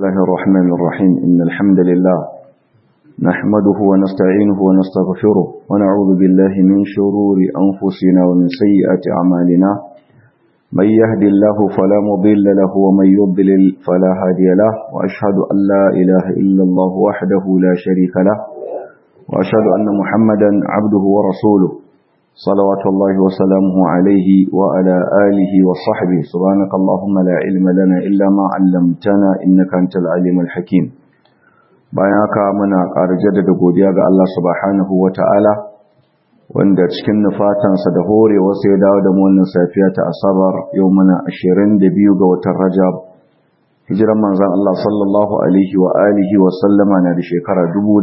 الله الرحمن الرحيم إن الحمد لله نحمده ونستعينه ونستغفره ونعوذ بالله من شرور أنفسنا ومن سيئات أعمالنا من يهد الله فلا مضل له ومن يضلل فلا هادي له وأشهد أن لا إله إلا الله وحده لا شريك له وأشهد أن محمدا عبده ورسوله صلوات الله وسلامه عليه وعلى آله وصحبه سبحانك اللهم لا علم لنا إلا ما علمتنا إنك أنت العليم الحكيم bayan haka muna ƙara jaddada godiya ga Allah subhanahu wa ta'ala wanda cikin nufatansa da hore wasu ya dawo da mu wannan safiya ta asabar yau muna 22 ga watan rajab hijiran manzan Allah sallallahu alaihi wa alihi wa sallama na da shekara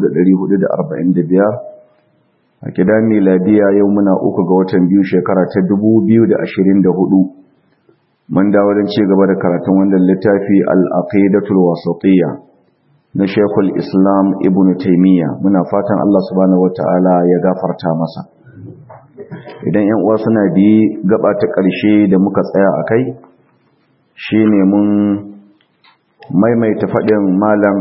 1445 a gida miladiya yau muna uku ga watan biyu shekara ta 2024 mun dawo don ci gaba da karatun wannan littafi al-aqidatul wasatiyya na Sheikhul Islam Ibn Taymiyyah muna fatan Allah subhanahu wataala ya gafarta masa idan 'yan uwa suna bi gaba ta ƙarshe da muka tsaya akai shine mun maimaita faɗin malam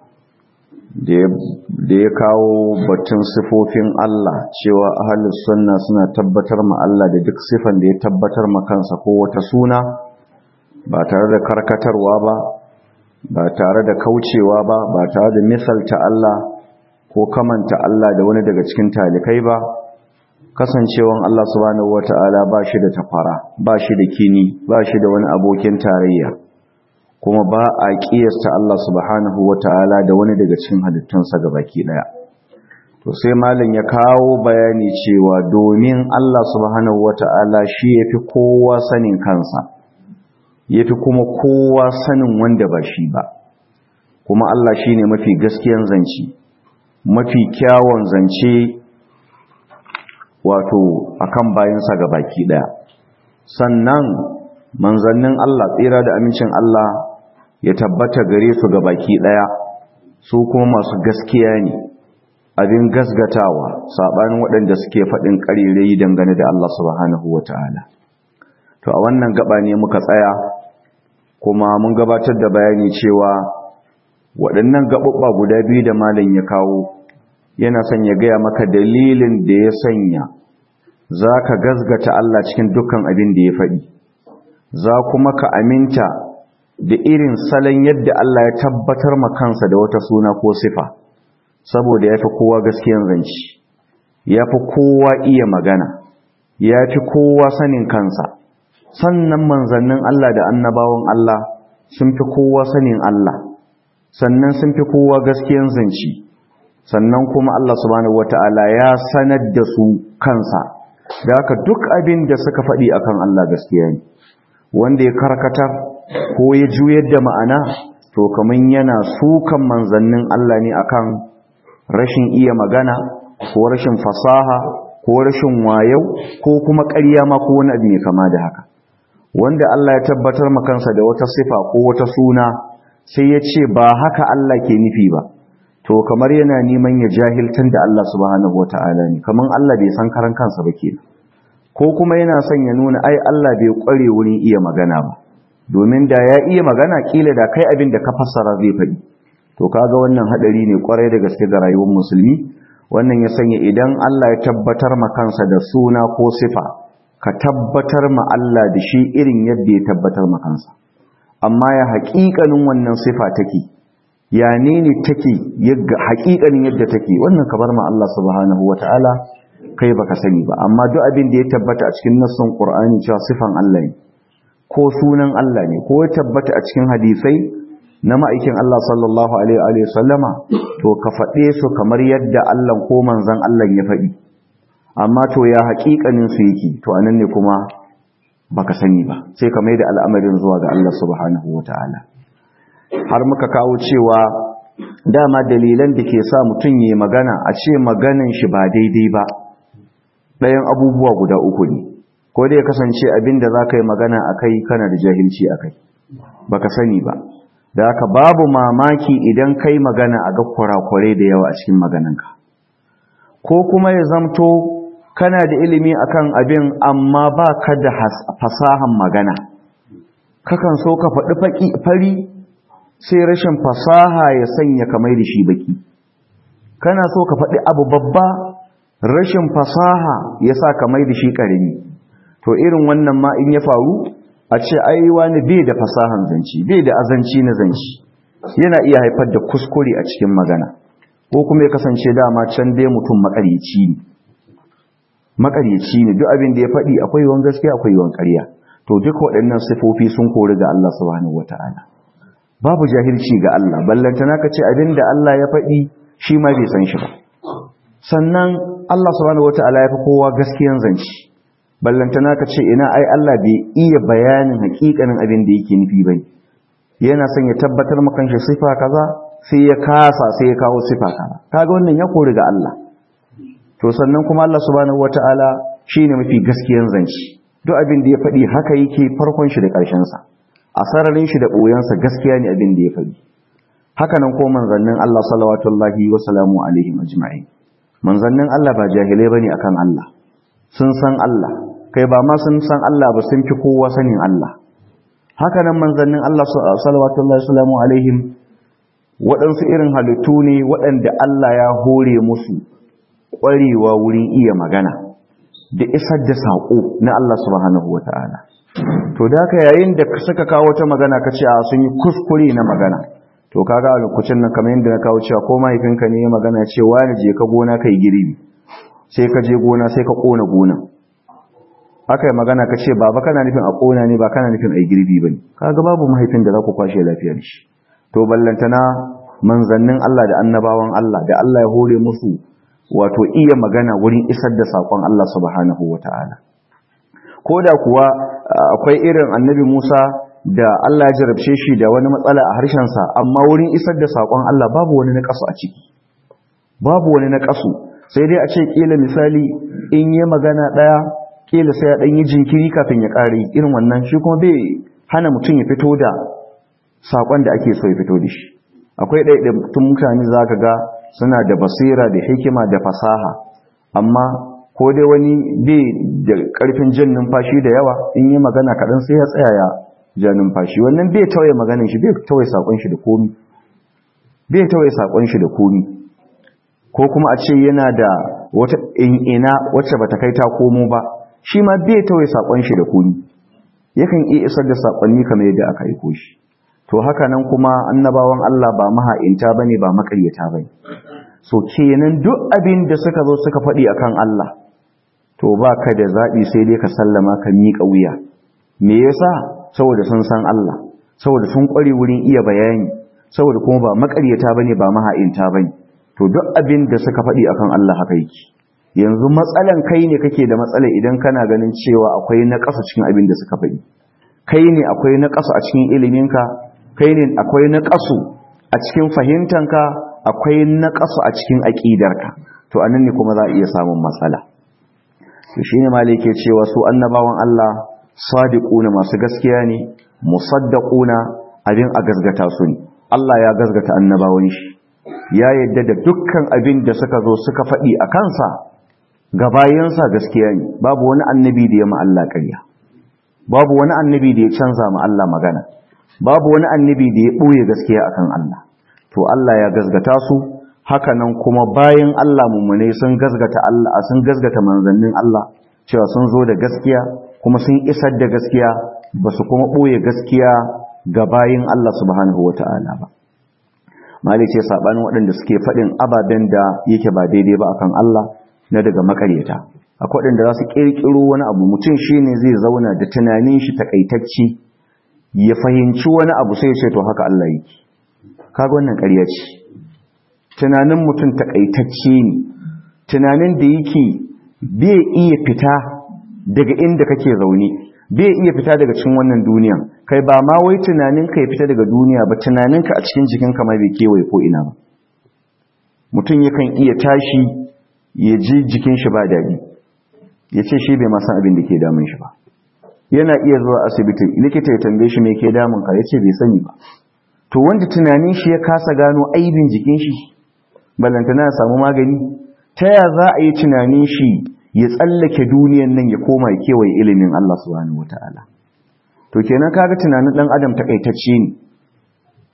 da ya kawo batun sifofin Allah cewa ahlus sunna suna tabbatar ma Allah da duk sifan da ya tabbatar ma kansa ko wata suna ba tare da karkatarwa ba ba tare da kaucewa ba ba tare da misalta Allah ko kamanta Allah da wani daga cikin talikai ba kasancewan Allah subhanahu wata'ala ba shi da tafara ba shi da kini ba shi da wani abokin tarayya kuma ba a kiyasta Allah subhanahu wata'ala da wani daga cikin halittunsa gabaki daya to sai malin ya kawo bayani cewa domin Allah subhanahu wata'ala shi yafi kowa sanin kansa ya fi kuma kowa sanin wanda ba shi ba kuma Allah shi ne mafi gaskiyan zance mafi kyawun zance wato akan bayansa ga baki daya sannan manzannin Allah tsira da amincin Allah ya tabbata gare su ga baki daya su kuma masu gaskiya ne abin gasgatawa sabanin waɗanda suke faɗin ƙarirai dangane da Allah subhanahu wataala to a wannan gaba ne muka tsaya kuma mun gabatar da bayani cewa waɗannan gaɓuɓɓa guda biyu da malam ya kawo yana son ya gaya maka dalilin da ya sanya za ka gazgata Allah cikin dukkan abin da ya faɗi za kuma ka aminta da irin salon yadda Allah ya tabbatar ma kansa da wata suna ko sifa saboda ya fi kowa gaskiyan zanci ya fi kowa iya magana ya fi kowa sanin kansa sannan manzannin Allah da annabawan Allah sun fi kowa sanin Allah sannan sun fi kowa gaskiyan zanci sannan kuma Allah subhanahu wata'ala ya sanar da su kansa da haka duk abin da suka faɗi akan Allah gaskiya ne wanda ya karkatar ko ya juyar da ma'ana to kaman yana sukan manzannin Allah ne akan rashin iya magana ko rashin fasaha ko rashin wayau ko kuma ƙarya ma ko wani abu mai kama da haka wanda Allah ya tabbatar makansa da wata sifa ko wata suna sai ya ce ba haka Allah ke nufi ba to kamar yana neman ya jahiltan da Allah subhanahu wata'ala ne kaman Allah bai san karan kansa ba kenan ko kuma yana son ya nuna ai Allah bai kware wurin iya magana ba domin da ya iya magana kila da kai abin da ka fassara zai faɗi to kaga wannan hadari ne kwarai da gaske ga rayuwar musulmi wannan ya sanya idan Allah ya tabbatar makansa da suna ko sifa ka tabbatar ma Allah da shi irin yadda ya tabbatar ma kansa amma ya haƙiƙanin wannan sifa take ya ne ne take yadda haƙiƙanin yadda take wannan ka bar ma Allah subhanahu wataala kai baka sani ba amma duk abin da ya tabbata a cikin nassin Qur'ani cewa sifan Allah ne ko sunan Allah ne ko ya tabbata a cikin hadisai na ma'aikin Allah sallallahu alaihi wa sallama to ka faɗe su kamar yadda Allah ko manzon Allah ya faɗi amma to ya haƙiƙanin su yake to anan ne kuma baka sani ba sai ka maida al'amarin zuwa ga Allah subhanahu wataala har muka kawo cewa dama dalilan da ke sa mutum yayi magana a ce maganan shi ba daidai ba ɗayan abubuwa guda uku ne ko dai ya kasance abin da zaka yi magana akai kana da jahilci akai baka sani ba da haka babu mamaki idan kai magana a ga kurakurai da yawa a cikin magananka ko kuma ya zamto kana da ilimi akan abin amma ba ka da fasahan magana kakan so ka faɗi fari sai rashin fasaha ya sanya kamar da shi baki kana so ka faɗi abu babba rashin fasaha ya sa kamar da shi ƙarami to irin wannan ma in ya faru a ce ai wani bai da fasahan zanci bai da azanci na zanci yana iya haifar da kuskure a cikin magana ko kuma ya kasance dama can dai mutum makaryaci ne makaryaci ne duk abin da ya faɗi akwai yawan gaskiya akwai yawan ƙarya to duk waɗannan sifofi sun kori ga Allah subhanahu wata'ala babu jahilci ga Allah ballantana ka ce abin da Allah ya faɗi shi ma bai san shi ba sannan Allah subhanahu wata'ala ya fi kowa gaskiyan zanci ballantana ka ce ina ai Allah bai iya bayanin hakikanin abin da yake nufi bai yana son ya tabbatar maka shi sifa kaza sai ya kasa sai ya kawo sifa kaza kaga wannan ya kori ga Allah to sannan kuma Allah subhanahu wataala shine mafi gaskiyan zanci duk abin da ya faɗi haka yake farkon shi da ƙarshen sa a sararin shi da boyan sa gaskiya ne abin da ya faɗi haka nan ko manzannin Allah sallallahu wa salamu alaihi ajma'in manzannin Allah ba jahilai bane akan Allah sun san Allah kai ba ma sun san Allah ba sun fi kowa sanin Allah haka nan manzannin Allah sallallahu salamu alaihim waɗansu irin halittu ne waɗanda Allah ya hore musu ƙwarewa wurin iya magana da isar da saƙo na Allah subhanahu wa ta'ala to da ka yayin da suka kawo wata magana ka ce a sun yi kuskure na magana to kaga a lokacin nan kamar yadda na kawo cewa ko mahaifinka ne ya magana cewa ne je ka gona kai girbi sai ka je gona sai ka ƙona gonan aka yi magana ka ce baba kana nufin a ƙona ne ba kana nufin a yi girbi ba ne kaga babu mahaifin da za ku kwashe lafiyar shi to ballantana manzannin Allah da annabawan Allah da Allah ya hore musu wato iya magana wurin isar da saƙon Allah subhanahu wa ta'ala ko da kuwa akwai irin annabi Musa da Allah ya jarabce shi da wani matsala a harshensa amma wurin isar da saƙon Allah babu wani na ƙasu a ciki babu wani na ƙasu sai dai a ce ƙila misali in yi magana ɗaya kila sai ya dan yi jinkiri kafin ya kare irin wannan shi kuma bai hana mutum ya fito da sakon da ake so ya fito da shi akwai ɗaiɗaitun mutane za ka ga suna da basira da hikima da fasaha amma ko dai wani bai da ƙarfin jan numfashi da yawa in yi magana kaɗan sai ya tsaya ya ja numfashi wannan bai tawaye maganin shi bai tawaye sakon shi da komi bai tawaye sakon shi da komi ko kuma a ce yana da wata ina wacce bata kai ta komo ba shi ma bai tawaye sakon shi da komi yakan iya isar da sakonni kamar yadda aka aiko shi to haka nan kuma annabawan Allah ba maha'inta bane ba makaryata bane so kenan duk abin da suka zo suka faɗi akan Allah to ba ka da zaɓi sai dai ka sallama ka miƙa wuya me yasa saboda sun san Allah saboda sun ƙware wurin iya bayani saboda kuma ba makaryata bane ba maha'inta bane to duk abin da suka faɗi akan Allah haka yake yanzu matsalan kai ne kake da matsala idan kana ganin cewa akwai na ƙasa cikin abin da suka faɗi kai ne akwai na ƙasa a cikin iliminka kai ne akwai na ƙasu a cikin fahimtanka akwai na ƙasu a cikin aƙidarka to anan ne kuma za a iya samun matsala to shine malai ke cewa su annabawan Allah sadiquna masu gaskiya ne musaddaquna abin a gazgata su ne Allah ya gazgata annabawan shi ya yadda da dukkan abin da suka zo suka faɗi a kansa ga bayansa gaskiya ne babu wani annabi da ya ma Allah ƙarya babu wani annabi da ya canza ma Allah magana babu wani annabi da ya ɓoye gaskiya akan Allah to Allah ya gazgata su haka nan kuma bayan Allah mummune sun gazgata Allah sun gazgata manzannin Allah cewa sun zo da gaskiya kuma sun isar da gaskiya ba su kuma ɓoye gaskiya ga bayan Allah subhanahu wata'ala ba malik ce sabanin waɗanda suke faɗin ababen da yake ba daidai ba akan Allah na daga makaryata akwai waɗanda za su ƙirƙiro wani abu mutum shine zai zauna da tunanin shi takaitacce ya fahimci wani abu sai ya ce to haka Allah yake kaga wannan ƙarya ce tunanin mutum takaitacce ne tunanin da yake bai iya fita daga inda kake zaune bai iya fita daga cikin wannan duniyan kai ba ma wai tunanin ka ya fita daga duniya ba tunaninka a cikin jikinka ma bai kewaye ko ina ba mutum yakan iya tashi ya ji jikin shi ba daɗi ya ce shi bai masan abin da ke damun shi ba yana iya zuwa asibiti likita ya tambaye shi me ke damun ka ya ce bai sani ba to wanda tunanin shi ya kasa gano aibin jikin shi ballantana ya samu magani ta ya za a yi tunanin shi ya tsallake duniyan nan ya koma ya kewaye ilimin Allah subhanahu wataala to kenan kaga tunanin dan adam takaitacce ne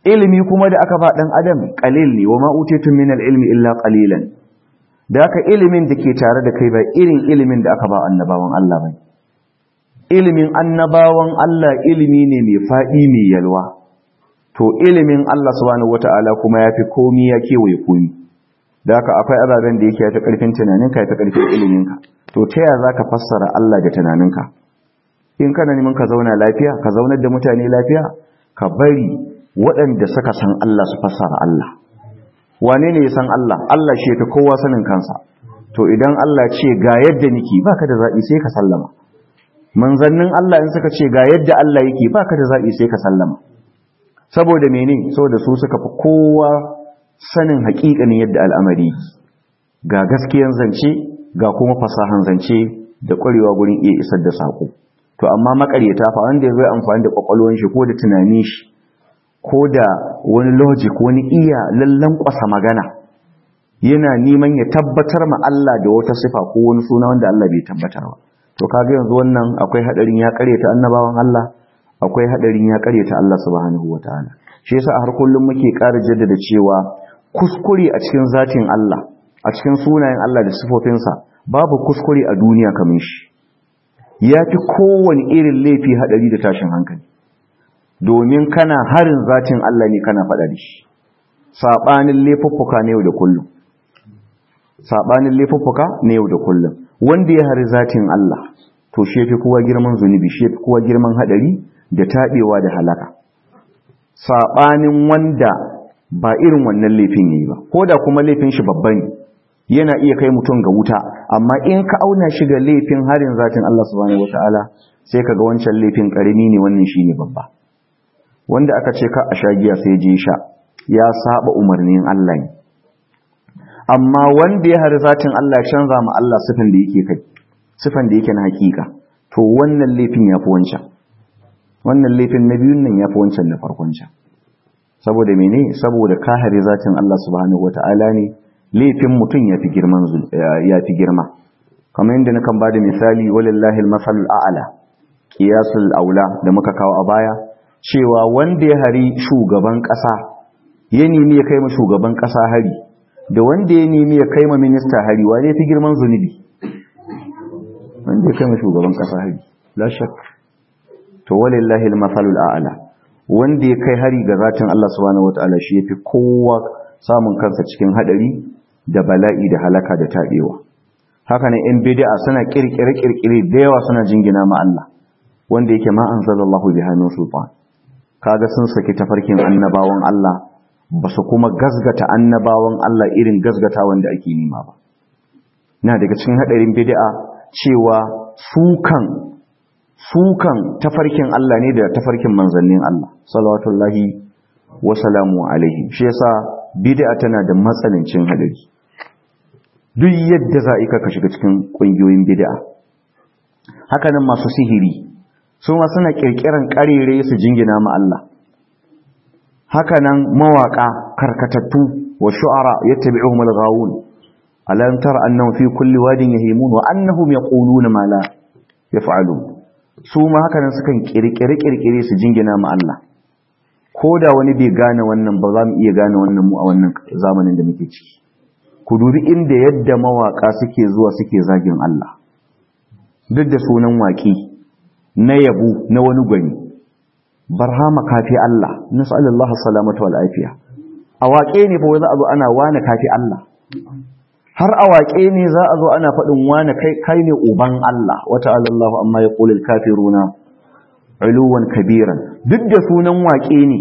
ilimi kuma da aka ba dan adam qalil ne wa ma utitum min ilmi illa qalilan da aka ilimin da ke tare da kai ba irin ilimin da aka ba annabawan Allah ba ilimin annabawan Allah ilimi ne mai faɗi mai yalwa to ilimin Allah subhanahu wata'ala kuma ya fi komi ya kewaye komi da haka akwai ababen da yake ya fi ƙarfin tunaninka ya fi ƙarfin iliminka to ta yaya za ka fassara Allah da tunaninka in kana neman ka zauna lafiya ka zaunar da mutane lafiya ka bari waɗanda suka san Allah su fassara Allah wane ne ya san Allah Allah shi fi kowa sanin kansa to idan Allah ce ga yadda niki baka da zaɓi sai ka sallama manzannin Allah in suka ce ga yadda Allah yake baka da zaɓi sai ka sallama saboda mene saboda su suka fi kowa sanin haƙiƙanin yadda al'amari ga gaskiyan zance ga kuma fasahan zance da ƙwarewa gurin iya isar da saƙo to amma makaryata fa wanda ya zai amfani da ƙwaƙwalwan shi ko da tunanin shi ko da wani logic wani iya lallan ƙwasa magana yana neman ya tabbatar ma Allah da wata sifa ko wani suna wanda Allah bai tabbatar ba to kaga yanzu wannan akwai hadarin ya karyata annabawan Allah akwai hadarin ya karyata Allah subhanahu wataala shi yasa har kullum muke ƙara jaddada cewa kuskure a cikin zatin Allah a cikin sunayen Allah da sifofinsa babu kuskure a duniya kamar shi yafi kowane irin laifi hadari da tashin hankali domin kana harin zatin Allah ne kana faɗa da shi sabanin laifuffuka ne yau da kullum sabanin laifuffuka ne yau da kullum wanda ya hari zatin Allah to shi yafi kowa girman zunubi shi yafi kowa girman hadari da tabewa da halaka sabanin wanda ba irin wannan laifin yayi ba ko da kuma laifin shi babba ne yana iya kai mutum ga wuta amma in ka auna shi ga laifin harin zatin Allah subhanahu wataala sai kaga wancan laifin karimi ne wannan shine babba wanda aka ce ka a shagiya sai je sha ya saba umarnin Allah ne amma wanda ya hari zatin Allah ya canza ma Allah sifan da yake kai sifan da yake na hakika to wannan laifin yafi wancan wannan laifin na biyun nan yafi wancan na farkon can saboda mene saboda ka hari zatin Allah subhanahu wataala ne laifin mutum yafi girman yafi girma kamar yadda nakan bada misali walillahi almasalul a'la qiyasul aula da muka kawo a baya cewa wanda ya hari shugaban kasa ya nemi ya kai ma shugaban kasa hari da wanda ya nemi ya kai ma minista hari wane fi girman zunubi wanda ya kai ma shugaban kasa hari la shak to walillahi almasalul a'la wanda ya kai hari ga zatin Allah subhanahu wataala shi yafi kowa samun kansa cikin hadari da bala'i da halaka da tabewa haka ne in bid'a suna kirkire kirkire da yawa suna jingina ma Allah wanda yake ma anzalallahu biha min sultan kaga sun saki tafarkin annabawan Allah ba su kuma gazgata annabawan Allah irin gazgata wanda ake nima ba na daga cikin hadarin bid'a cewa sukan sukan tafarkin Allah ne da tafarkin manzannin Allah salawatullahi wa salamu alaihi shi yasa bid'a tana da matsanancin hadari duk yadda za ka shiga cikin kungiyoyin bid'a haka nan masu sihiri su ma suna kirkiran karere su jingina ma Allah haka nan mawaka karkatattu wa shu'ara yattabi'uhum al-ghawun alam tara annahum fi kulli wadin yahimun wa annahum yaquluna ma la yaf'alun su ma haka nan sukan kirkire kirkire su jingina ma Allah ko da wani bai gane wannan ba za mu iya gane wannan mu a wannan zamanin da muke ciki ku dubi inda yadda mawaka suke zuwa suke zagin Allah duk da sunan waki na yabo na wani gwani barhama kafi Allah nas'alullahu salamata wal afiya a waƙe ne fa za a zo ana wani kafi Allah har a waƙe ne za a zo ana faɗin wani kai kai ne uban Allah wa ta'ala Allahu amma yaqulul kafiruna uluwan kabiran duk da sunan waƙe ne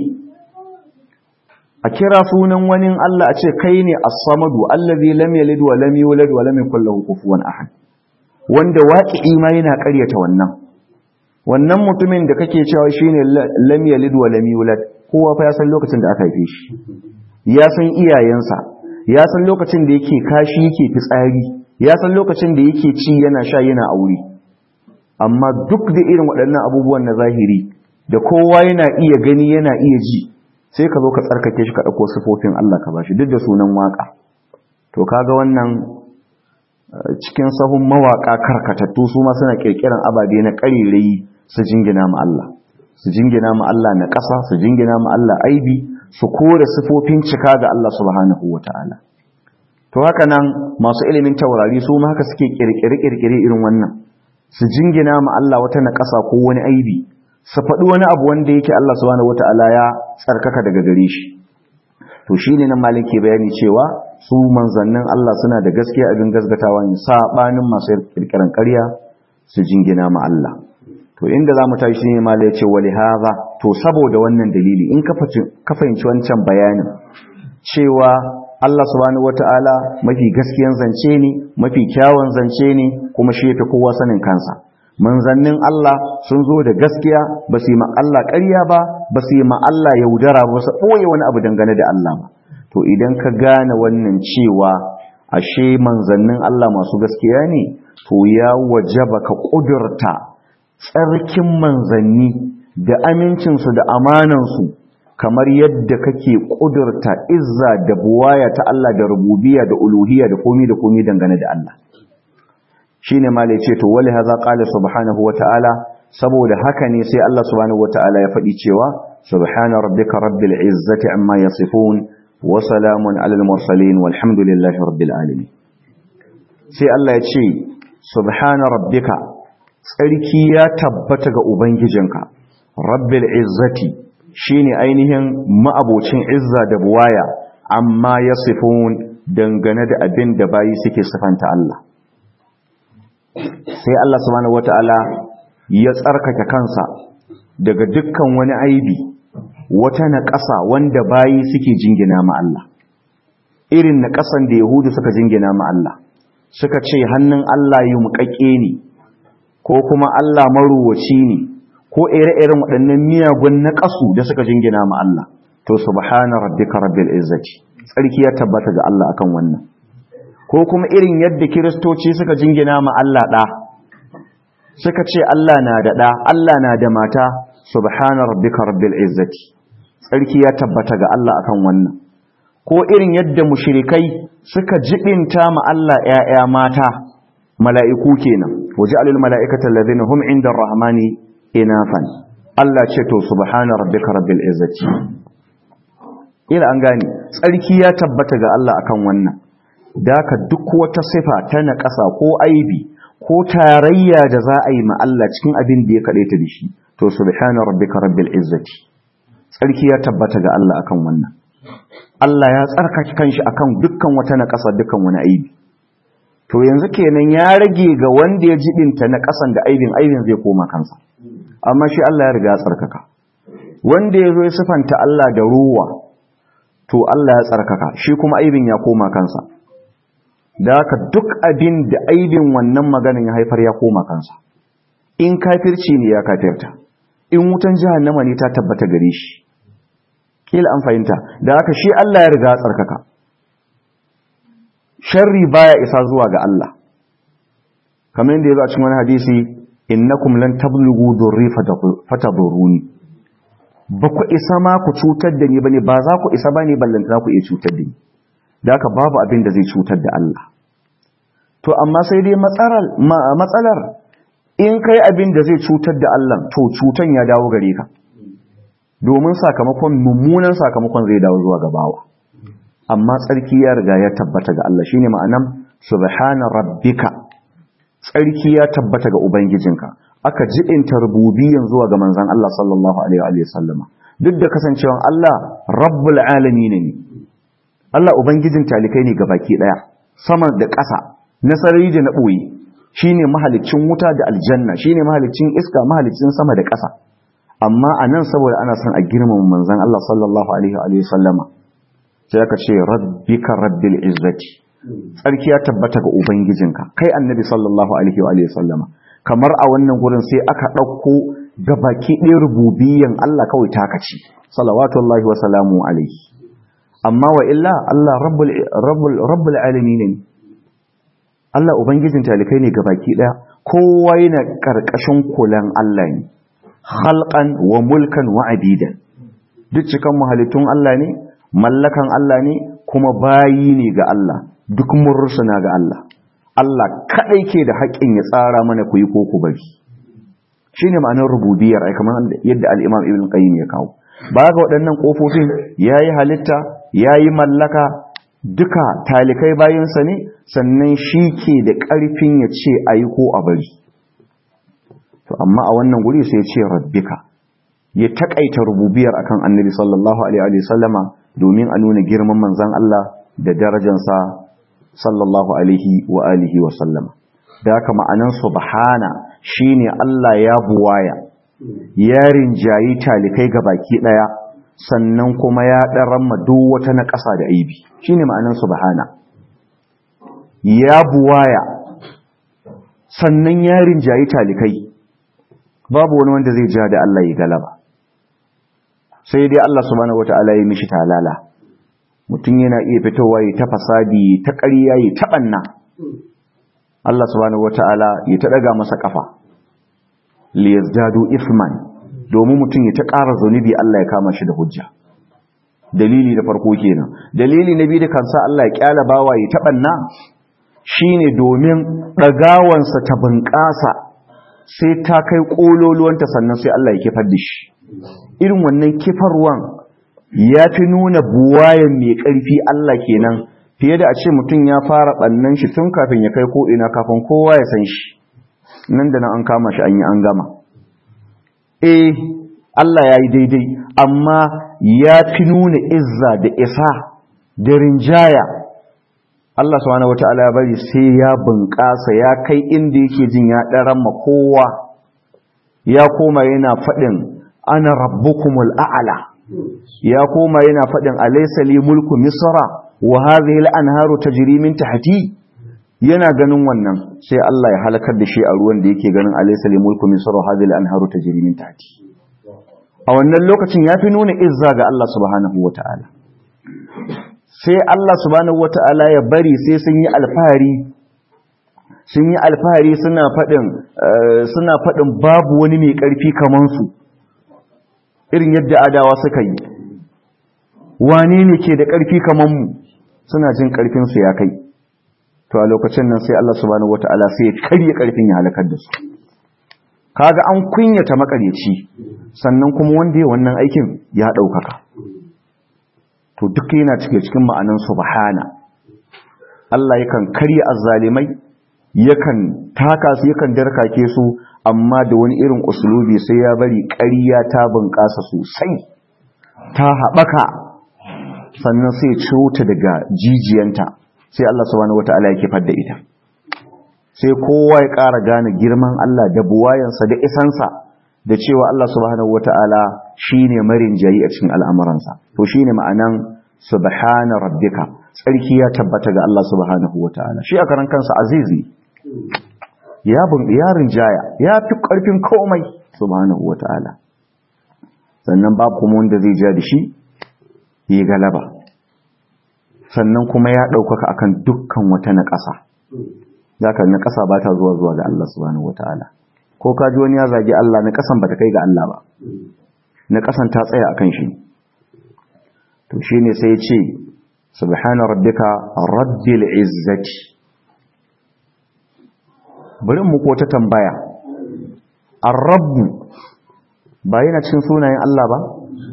a kira sunan wani Allah a ce kai ne as-samadu allazi lam yalid wa lam yulad wa lam yakul lahu kufuwan ahad wanda waƙi ma yana ƙaryata wannan wannan mutumin da kake cewa shine lam yalid wa lam yulad kowa fa ya san lokacin da aka haife shi ya san iyayensa ya san lokacin da yake kashi yake fitsari ya san lokacin da yake ci yana sha yana aure amma duk da irin waɗannan abubuwan na zahiri da kowa yana iya gani yana iya ji sai ka zo ka tsarkake shi ka ɗauko sifofin Allah ka bashi duk da sunan waka to kaga wannan cikin sahun mawaka karkatattu su ma suna kirkiran ababe na ƙarerayi su jingina ma Allah su jingina ma Allah na ƙasa su jingina ma Allah aibi su kore sifofin cika ga Allah subhanahu wata'ala to haka nan masu ilimin taurari su ma haka suke kirkire-kirkire irin wannan su jingina ma Allah wata naƙasa ko wani aibi su faɗi wani abu wanda yake Allah subhanahu wata'ala ya tsarkaka daga gare shi to shine nan malin ke bayani cewa su manzannin Allah suna da gaskiya abin gasgatawa ne sabanin masu kirkiran ƙarya su jingina ma Allah to inda zamu tashi shine malai ya ce wali hadha to saboda wannan dalili in ka fahimci wancan bayanin cewa Allah subhanahu wata'ala mafi gaskiyan zance ne mafi kyawun zance ne kuma shi yafi kowa sanin kansa manzannin Allah sun zo da gaskiya ba su yi ma Allah ƙarya ba ba su yi ma Allah yaudara ba su ɓoye wani abu dangane da Allah ba to idan ka gane wannan cewa ashe manzannin Allah masu gaskiya ne to ya wajaba ka ƙudurta tsarkin manzanni da amincinsu da amanansu kamar yadda kake ƙudurta izza da buwaya ta Allah da rububiya da uluhiya da komi da komi dangane da Allah shine malai ce to wali haza qala subhanahu wataala saboda haka ne sai Allah subhanahu wataala ya faɗi cewa subhana rabbika rabbil izzati amma yasifun wa salamun alal mursalin walhamdulillahi rabbil alamin sai Allah ya ce subhana rabbika tsarki ya tabbata ga ubangijinka rabbil izzati shine ainihin ma'abocin izza da buwaya amma yasifun dangane da abin da bayi suke sifanta Allah sai Allah subhanahu wata'ala ya tsarkake kansa daga dukkan wani aibi wata naƙasa wanda bayi suke jingina ma Allah irin naƙasan da yahudu suka jingina ma Allah suka ce hannun Allah yi muƙaƙe ne ko kuma Allah maruwaci ne ko ire-iren waɗannan miyagun naƙasu da suka jingina ma Allah to subhana rabbika rabbil izzati tsarki ya tabbata ga Allah akan wannan ko kuma irin yadda kiristoci suka jingina ma Allah ɗa suka ce Allah na da ɗa Allah na da mata subhana rabbika rabbil izzati tsarki ya tabbata ga Allah akan wannan ko irin yadda mushrikai suka jibinta ma Allah ƴaƴa mata mala'iku kenan waje alil mala'ikata allazina hum inda rahmani inafan Allah ce to subhana rabbika rabbil izzati ila an gane tsarki ya tabbata ga Allah akan wannan daka duk wata sifa ta naƙasa ko aibi ko tarayya da za a yi ma Allah cikin abin da ya kaɗe ta da shi to subhana rabbika rabbil izzati tsarki ya tabbata ga Allah akan wannan Allah ya tsarkake kanshi akan dukkan wata naƙasa dukkan wani aibi to yanzu kenan ya rage ga wanda ya jibinta na ƙasan da aibin aibin zai koma kansa amma shi Allah ya riga ya tsarkaka wanda ya zo ya sifanta Allah da ruwa to Allah ya tsarkaka shi kuma aibin ya koma kansa da haka duk abin da aibin wannan maganin ya haifar ya koma kansa in kafirci ne ya kafirta in wutan jahannama ne ta tabbata gare shi kila an fahimta da haka shi Allah ya riga ya tsarkaka sharri baya isa zuwa ga Allah kamar yadda ya zo a cikin wani hadisi innakum lan tablughu durri fatadurruni ba ku isa ma ku cutar da ni bane ba za ku isa bane ballanta za ku iya cutar da ni da haka babu abin da zai cutar da Allah to amma sai dai matsalar matsalar in kai abin da zai cutar da Allah to cutan ya dawo gare ka domin sakamakon mummunan sakamakon zai dawo zuwa ga bawa amma tsarki ya riga ya tabbata ga Allah shine ma'anan subhana rabbika tsarki ya tabbata ga ubangijinka aka jibinta rububiyyan zuwa ga manzon Allah sallallahu alaihi wa sallama duk da kasancewan Allah rabbul alamin ne Allah ubangijin talikai ne gabaki daya sama da ƙasa na sarari da na boye shine mahalicin wuta da aljanna shine mahalicin iska mahalicin sama da ƙasa amma anan saboda ana son a girmama manzon Allah sallallahu alaihi wa sallama sai aka ce rabbika rabbil izzati tsarki ya tabbata ga ubangijinka kai annabi sallallahu alaihi wa sallama kamar a wannan gurin sai aka ɗauko ga baki ɗaya rububiyyan Allah kawai takaci salawatullahi wa salamu alaihi amma wa illa Allah rabbul rabbul rabbul alamin ne Allah ubangijin talikai ne ga baki ɗaya kowa yana karkashin kulan Allah ne khalqan wa mulkan wa abidan duk cikan muhalittun Allah ne mallakan Allah ne kuma bayi ne ga Allah duk mun rusuna ga Allah Allah kadai ke da haƙƙin ya tsara mana ku yi ko ku bari shine ma'anar rububiyar ai kamar yadda al-Imam Ibn Qayyim ya kawo ba ga waɗannan ƙofofin ya yi halitta ya yi mallaka duka talikai bayansa ne sannan shi ke da ƙarfin ya ce a yi ko a bari to amma a wannan guri sai ya ce rabbika ya taƙaita rububiyar akan annabi sallallahu alaihi wa sallama domin a nuna girman manzan Allah da darajansa sallallahu alaihi wa alihi wa sallama da haka ma'anan subhana shine Allah ya buwaya ya rinjayi talikai ga baki daya sannan kuma ya ɗaran duk wata na ƙasa da aibi shine ma'anan subhana ya buwaya sannan ya rinjayi talikai babu wani wanda zai ja da Allah ya galaba sai dai Allah subhanahu wata'ala ya mishi talala mutum yana iya fitowa ya ta fasadi ta ƙarya ya ta ɓanna Allah subhanahu wata'ala ya ta ɗaga masa ƙafa liyazdadu isman domin mutum ya ta ƙara zunubi Allah ya kama shi da hujja dalili da farko kenan dalili na biyu da kansa Allah ya kyala bawa ya ta ɓanna shine domin ɗagawansa ta bunƙasa sai ta kai ƙololuwanta sannan sai Allah ya kifar da shi irin wannan kifarwan ya fi nuna buwayen mai ƙarfi Allah kenan fiye da a ce mutum ya fara ɓannan shi tun kafin ya kai ko'ina kafin kowa ya san shi nan da nan an kama shi an yi an gama eh Allah ya yi daidai amma ya fi nuna izza da isa da rinjaya Allah subhanahu wata'ala ya bari sai ya bunƙasa ya kai inda yake jin ya ɗaran ma kowa ya koma yana faɗin ana rabbukumul a'la ya koma yana faɗin alaysa li mulku misra wa hadhihi al-anharu tajri min tahti yana ganin wannan sai Allah ya halakar da shi a ruwan da yake ganin alaysa li mulku misra wa hadhihi al-anharu tajri min tahti a wannan lokacin yafi nuna izza ga Allah subhanahu wata'ala sai Allah subhanahu wata'ala ya bari sai sun yi alfahari sun yi alfahari suna faɗin suna faɗin babu wani mai ƙarfi kaman su irin yadda adawa suka yi wane ne ke da ƙarfi kaman mu suna jin ƙarfin su ya kai to a lokacin nan sai Allah subhanahu wata'ala sai ya karye ƙarfin ya halakar da su kaga an kunyata makaryaci sannan kuma wanda ya wannan aikin ya ɗaukaka to duk yana cike cikin ma'anan subhana Allah yakan karya azzalimai yakan taka su yakan darkake su amma da wani irin usulubi sai ya bari ƙarya ta bunƙasa sosai ta haɓaka sannan sai ciro ta daga jijiyanta sai Allah subhanahu wata'ala ya kifar da ita sai kowa ya ƙara gane girman Allah da buwayansa da isansa da cewa Allah subhanahu wata'ala shine marin jayi a cikin al'amuransa to shine ma'anan subhana rabbika tsarki ya tabbata ga Allah subhanahu wata'ala shi a karan kansa azizi ya bun yarin jaya ya fi karfin komai subhanahu wata'ala sannan babu kuma wanda zai ja da shi yi galaba sannan kuma ya ɗaukaka akan dukkan wata na ƙasa zaka na ƙasa ba ta zuwa zuwa ga Allah subhanahu wata'ala ko ka ji wani ya zagi Allah na ƙasan ba ta kai ga Allah ba na ƙasan ta tsaya akan shi to shine sai ya ce subhana rabbika rabbil izzati bari mu ko ta tambaya ar-rabb ba yana cikin sunayen Allah ba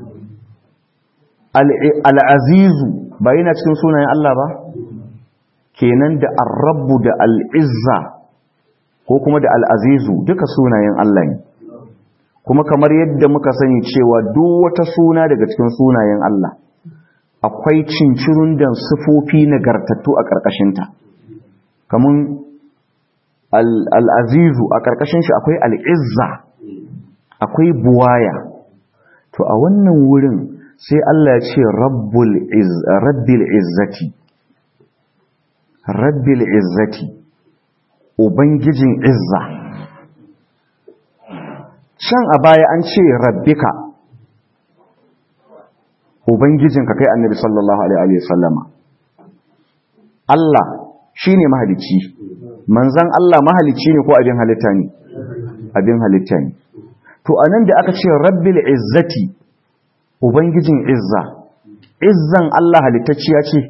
al-azizu ba yana cikin sunayen Allah ba kenan da ar-rabb da al-izza ko kuma da al-azizu duka sunayen Allah ne kuma kamar yadda muka sani cewa duk wata suna daga cikin sunayen Allah akwai cincirun da sufofi nagartattu a ƙarƙashinta kamun al'azizu a ƙarƙashin shi akwai al'izza akwai buwaya to a wannan wurin sai Allah ya ce rabbil izzati rabbil izzati ubangijin izza can a baya an ce rabbika ubangijinka kai annabi sallallahu alaihi wasallama Allah shine mahalicci manzan Allah mahalicci ne ko abin halitta ne abin halitta ne to anan da aka ce rabbil izzati ubangijin izza izzan Allah halittacciya ce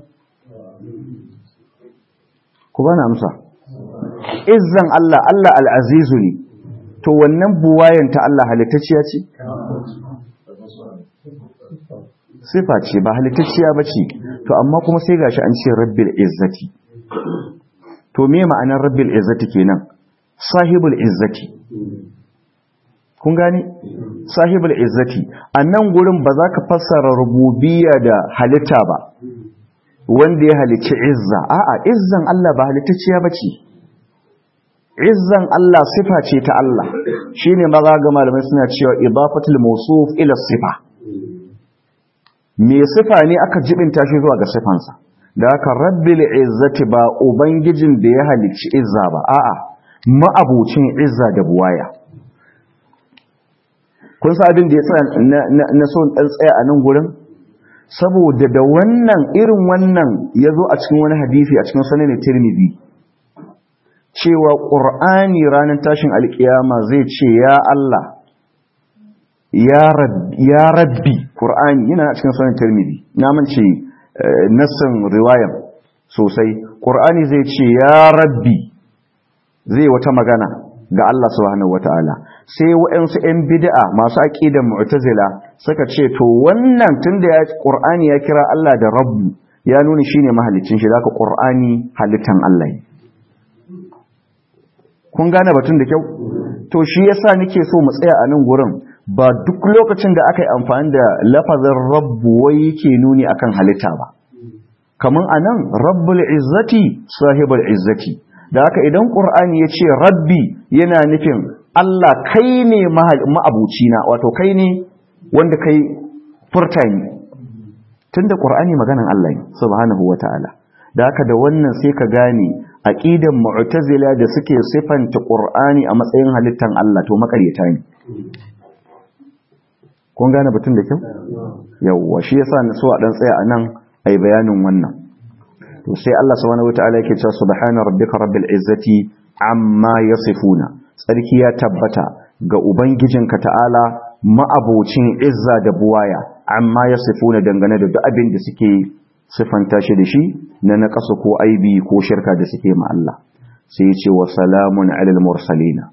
ku bana amsa izzan Allah Allah al-azizu ne to wannan buwayen ta Allah halittacciya ce sifa ce ba halittacciya ba ce to amma kuma sai gashi an ce rabbil izzati to me ma'anar rabbil izzati kenan sahibul izzati kun gani sahibul izzati a nan gurin ba za ka fassara rububiyya da halitta ba wanda ya halicci izza a'a izzan Allah ba halittacciya ba ce izzan Allah sifa ce ta Allah shine maza ga malamai suna cewa idafatul mawsuf ila sifa me sifa ne aka jibinta shi zuwa ga sifansa da haka rabbil izzati ba ubangijin da ya halicci izza ba a'a ma'abucin izza da buwaya kun sa abin da ya tsaya na so dan tsaya a nan gurin saboda da wannan irin wannan ya zo a cikin wani hadisi a cikin sanin tirmidhi cewa qur'ani ranar tashin alkiyama zai ce ya Allah ya rabbi qur'ani yana a cikin sanin tirmidhi na mance nassin riwayan sosai qur'ani zai ce ya rabbi zai wata magana ga Allah subhanahu wataala sai waɗansu 'yan bid'a masu aqidan mu'tazila suka ce to wannan tunda ya qur'ani ya kira Allah da rabbu ya nuna shine mahalicin shi zaka qur'ani halittan Allah ne kun gane batun da kyau to shi yasa nake so mu tsaya a nan gurin ba duk lokacin da aka yi amfani da lafazin rabbu wai yake nuni akan halitta ba kaman anan rabbul izzati sahibul izzati da haka idan qur'ani ya ce rabbi yana nufin Allah kai ne ma'abucina wato kai ne wanda kai furta ni tunda qur'ani maganan Allah ne subhanahu wataala da haka da wannan sai ka gane aqidan mu'tazila da suke sifanta qur'ani a matsayin halittan Allah to makaryata ne kun gane batun da kyau yawwa shi yasa na so a dan tsaya anan ai bayanin wannan to sai Allah subhanahu wataala yake cewa subhana rabbika rabbil izzati amma yasifuna sarki ya tabbata ga ubangijinka ta'ala ma'abocin izza da buwaya amma yasifuna dangane da duk abin da suke sifanta shi da shi na naqasu ko aibi ko shirka da suke ma Allah sai ya ce wa salamun alal mursalina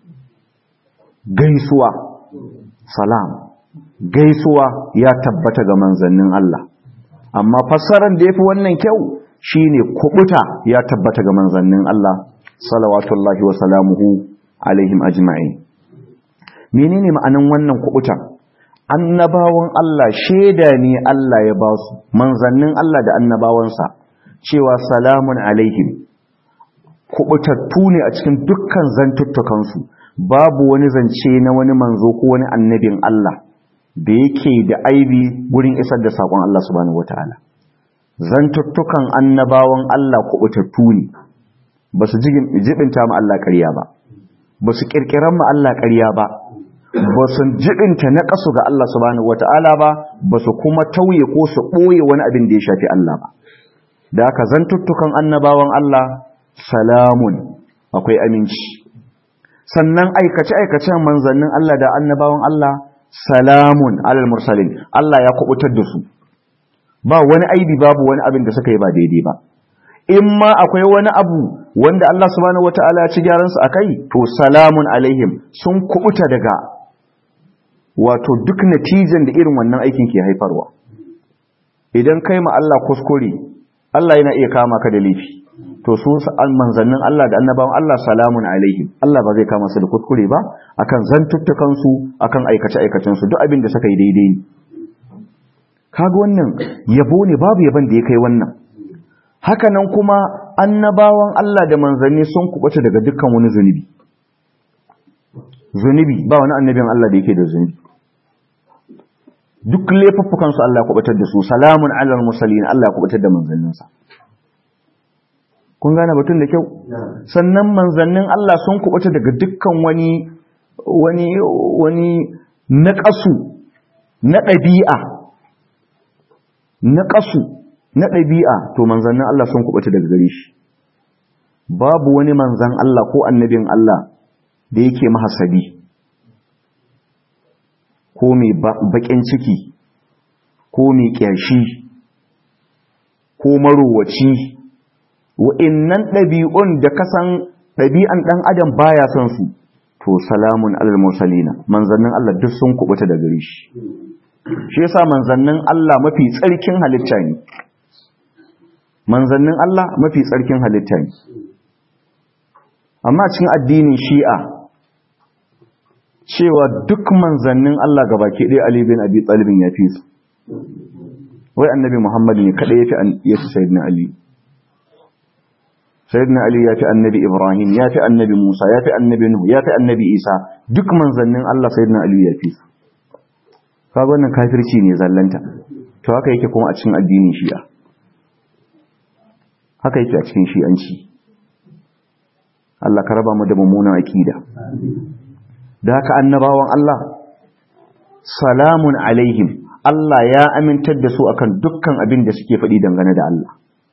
gaisuwa salam gaisuwa ya tabbata ga manzannin Allah amma fassarar da yafi wannan kyau shine kubuta ya tabbata ga manzannin Allah salawatullahi wa salamuhu alaihim ajma'in menene ma'anan wannan kubuta annabawan Allah sheda ne Allah ya ba su manzannin Allah da annabawansa cewa salamun alaihim kubutattu ne a cikin dukkan zantuttukansu babu wani zance na wani manzo ko wani annabin Allah da yake da aibi gurin isar da saƙon Allah subhanahu wataala zantuttukan annabawan Allah kubutattu ne ba su jibinta ma Allah ƙarya ba ba su ƙirƙiran ma Allah ƙarya ba ba su jibinta na ƙasu ga Allah subhanahu wata'ala ba ba su kuma tauye ko su ɓoye wani abin da ya shafi Allah ba da haka zantuttukan annabawan Allah salamun akwai aminci sannan aikace-aikacen manzannin Allah da annabawan Allah salamun alal mursalin Allah ya kubutar da su ba wani aibi babu wani abin da suka yi ba daidai ba in ma akwai wani abu wanda Allah subhanahu wataala ya ci gyaran su akai to salamun alaihim sun kubuta daga wato duk natijan da irin wannan aikin ke haifarwa idan kai ma Allah kuskure Allah yana iya kama ka da laifi to su manzannin Allah da annabawan Allah salamun alaihim Allah ba zai kama su da kuskure ba akan zantuttukan su akan aikace aikacen su duk abin da suka yi daidai ne kaga wannan yabo ne babu yaban da ya kai wannan haka nan kuma annabawan Allah da manzanni sun kubuta daga dukkan wani zunubi zunubi ba wani annabin Allah da yake da zunubi duk laifuffukan su Allah ya kubutar da su salamun alal mursalin Allah ya kubutar da manzanninsa kun gane batun da kyau sannan manzannin Allah sun kubuta daga dukkan wani wani wani naqasu na ɗabi'a naqasu na ɗabi'a to manzannin Allah sun kubuta daga gare shi babu wani manzan Allah ko annabin Allah da yake mahasadi ko mai baƙin ciki ko mai ƙyashi ko marowaci wa'innan ɗabi'un da kasan ɗabi'an ɗan adam baya son su to salamun alal mursalina manzannin Allah duk sun kubuta da gare shi shi yasa manzannin Allah mafi tsarkin halitta ne manzannin Allah mafi tsarkin halitta ne amma cikin addinin shi'a cewa duk manzannin Allah gabaki ɗaya Ali bin Abi Talib ya fi su wai annabi Muhammad ne kada yafi yafi sayyidina Ali sayyidina Ali yafi annabi Ibrahim yafi annabi Musa yafi annabi Nuh yafi annabi Isa duk manzannin Allah sayyidina Ali ya fi su kaga wannan kafirci ne zallanta to haka yake kuma a cikin addinin Shi'a haka yake a cikin Shi'anci Allah ka raba mu da mummunan akida da haka annabawan Allah salamun alaihim Allah ya amintar da su akan dukkan abin da suke faɗi dangane da Allah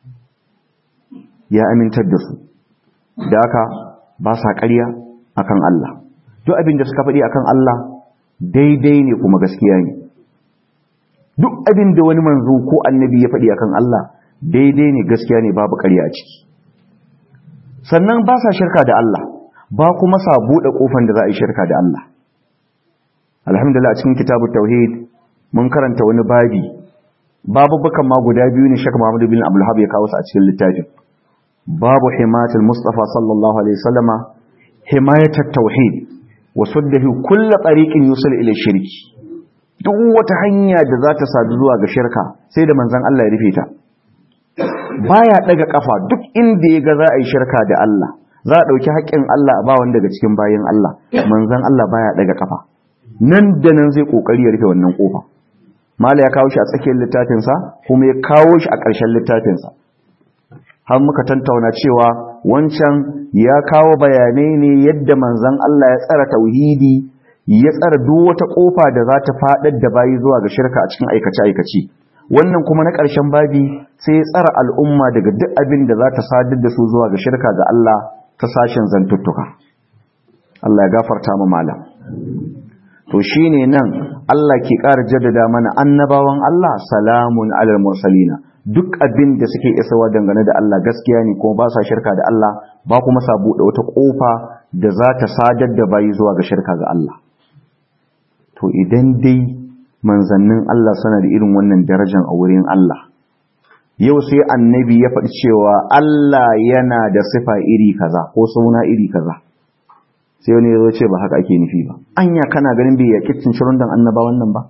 ya amintar da su da haka ba sa ƙarya akan Allah duk abin da suka faɗi akan Allah daidai ne kuma gaskiya ne duk abin da wani manzo ko annabi ya faɗi akan Allah daidai ne gaskiya ne babu ƙarya a ciki sannan ba sa shirka da Allah ba kuma sa buɗe ƙofan da za a yi shirka da Allah alhamdulillah a cikin kitabu tauhid mun karanta wani babi babubukan ma guda biyu ne shaka Muhammadu bin Abdul ya kawo su a cikin littafin babu himatul Mustafa sallallahu alaihi wasallama himayatat tauhid wa suddahu kullu tariqin yusul ila shirki duk wata hanya da za ta sadu zuwa ga shirka sai da manzon Allah ya rufe ta baya daga kafa duk inda ya ga za a yi shirka da Allah za a dauki haƙƙin Allah a ba wanda daga cikin bayin Allah manzon Allah baya daga kafa nan da nan zai kokari ya rufe wannan kofa mala ya kawo shi a tsakiyar littafinsa kuma ya kawo shi a ƙarshen littafinsa har muka tantauna cewa wancan ya kawo bayanai ne yadda manzon Allah ya tsara tauhidi ya tsara duk wata kofa da za ta faɗar da bayi zuwa ga shirka a cikin aikace-aikace wannan kuma na ƙarshen babi sai ya tsara al'umma daga duk abin da za ta sadar da su zuwa ga shirka ga Allah ta sashen zantuttuka Allah ya gafarta mu malam to shine nan Allah ke ƙara jaddada mana annabawan Allah salamun alal mursalina duk abin da suke isawa dangane da Allah gaskiya ne kuma ba sa shirka da Allah ba kuma sa buɗe wata ƙofa da za ta sadar da bayi zuwa ga shirka ga Allah to idan dai manzannin Allah suna da irin wannan darajar a wurin Allah yau sai annabi ya faɗi cewa Allah yana da sifa iri kaza ko suna iri kaza sai wani ya zo ce ba haka ake nufi ba anya kana ganin bai yaƙi cincirin dan annaba wannan ba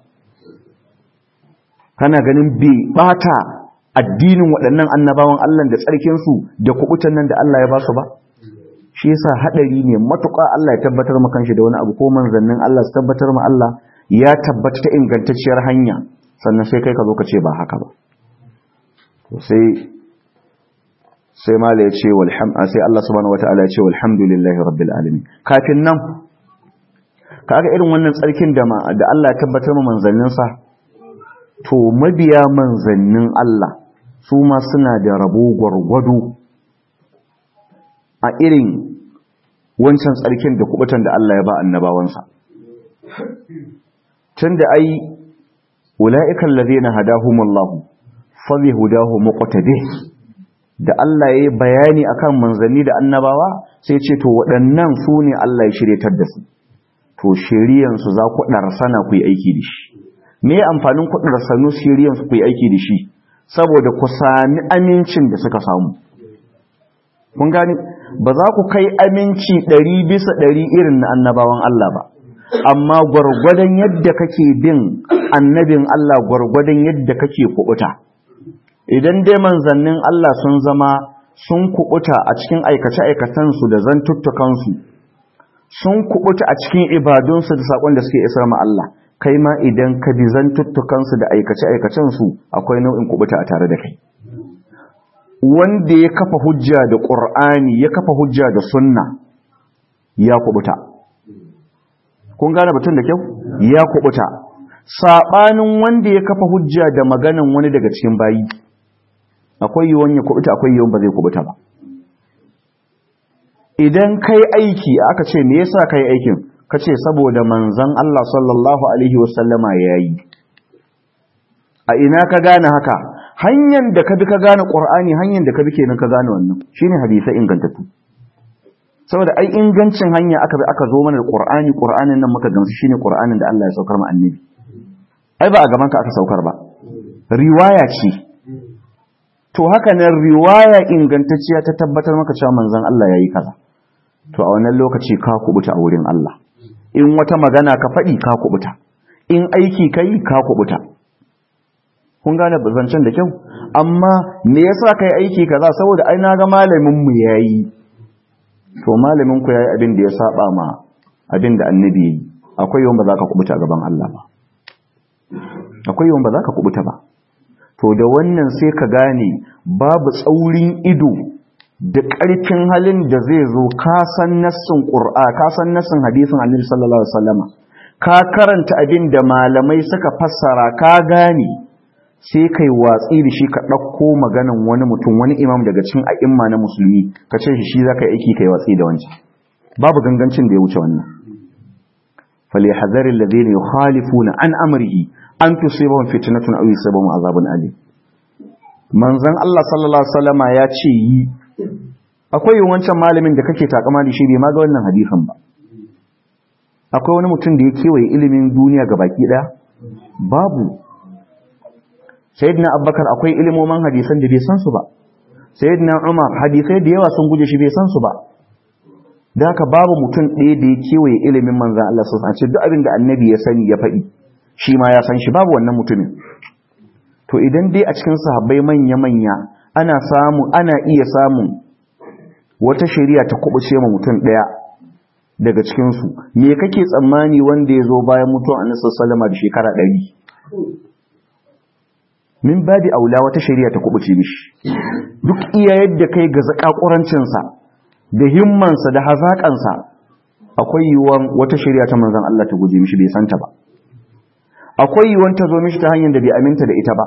kana ganin bai bata addinin waɗannan annabawan Allah da tsarkinsu da kubutan nan da Allah ya ba su ba shi yasa hadari ne matuƙa Allah ya tabbatar maka kanshi da wani abu ko manzannin Allah su tabbatar ma Allah ya tabbata ta ingantacciyar hanya sannan sai kai ka zo ka ce ba haka ba to sai sai mala ya ce sai Allah subhanahu wataala ya ce walhamdulillahi rabbil alamin kafin nan kaga irin wannan tsarkin da da Allah ya tabbatar ma manzanninsa to mabiya manzannin Allah su ma suna da rabo gwargwado a irin wancan tsarkin da kubutan da Allah ya ba annabawansa tunda ai ula'ikan ladina hadahumullahu fa bi hudahu muqtadih da Allah ya yi bayani akan manzanni da annabawa sai ce to waɗannan su ne Allah ya shiryatar da su to shiriyansu za ku ɗarsana ku yi aiki da shi me amfanin ku ɗarsanu shiriyansu ku yi aiki da shi saboda ku sami amincin da suka samu kun gani ba za ku kai aminci ɗari bisa ɗari irin na annabawan Allah ba amma gwargwadon yadda kake bin annabin Allah gwargwadon yadda kake kuɓuta idan dai manzannin Allah sun zama sun kubuta a cikin aikace-aikacensu da zantuttukansu sun kubuta a cikin ibadunsu da saƙon da suke isar ma Allah kai ma idan ka bi zantuttukansu da aikace-aikacensu akwai nau'in kubuta a tare da kai wanda ya kafa hujja da ƙur'ani ya kafa hujja da sunna ya kubuta kun gane batun da kyau ya kubuta saɓanin wanda ya kafa hujja da maganan wani daga cikin bayi akwai yiwuwan ya kubuta akwai yiwuwan ba zai kubuta ba idan kai aiki aka ce me yasa kai aikin ka ce saboda manzon Allah sallallahu alaihi wasallama yayi a ina ka gane haka hanyar da ka bi ka gane qur'ani hanyar da ka bi kenan ka gane wannan shine hadisi ingantattu saboda ai ingancin hanya aka bi aka zo mana da qur'ani qur'anin nan muka gamsu shine qur'anin da Allah ya saukar mu annabi ai ba a gaban ka aka saukar ba riwaya ce to haka nan riwaya ingantacciya ta tabbatar maka cewa manzon Allah yayi kaza to a wannan lokaci ka kubuta a wurin Allah in wata magana ka faɗi ka kubuta in aiki kai ka kubuta kun gane zancen da kyau amma me yasa kai aiki kaza saboda ai naga malamin mu yayi to malamin ku yayi abin da ya saba ma abin da annabi yayi akwai yawan ba za ka kubuta gaban Allah ba akwai yawan ba za ka kubuta ba to da wannan sai ka gane babu tsaurin ido da ƙarfin halin da zai zo ka san nassin qur'a ka san nassin hadisin annabi sallallahu alaihi wasallama ka karanta abin da malamai suka fassara ka gane sai kai watsi da shi ka ɗauko maganan wani mutum wani imam daga cikin a'imma na musulmi ka ce shi shi za ka yi aiki kai watsi da wancan babu gangancin da ya wuce wannan فليحذر الذين يخالفون عن امره ان تصيبهم فتنه او يصيبهم عذاب اليم manzon Allah sallallahu alaihi wasallama ya ce yi akwai wancan malamin da kake takama da shi bai ma ga wannan hadisin ba akwai wani mutum da ya kewaye ilimin duniya ga baki daya babu sayyidina abubakar akwai ilimoman hadisan da bai san su ba sayyidina umar hadisai da yawa sun guje shi bai san su ba da haka babu mutum ɗaya da ya kewaye ilimin manzan Allah sun ce duk abin da annabi ya sani ya faɗi shi ma ya san shi babu wannan mutumin to idan dai a cikin sahabbai manya-manya ana samu ana iya samun wata shari'a ta kubuce ma mutum ɗaya daga cikinsu me kake tsammani wanda ya zo bayan mutuwan annabi sallallahu da shekara ɗari min babi aula wata shari'a ta kubuce mishi duk iya yadda kai ga zakakurancinsa da himmansa da hazaƙansa akwai yiwuwan wata shari'a ta manzan Allah ta guje mishi bai santa ba akwai yiwuwan ta zo mishi ta hanyar da bai aminta da ita ba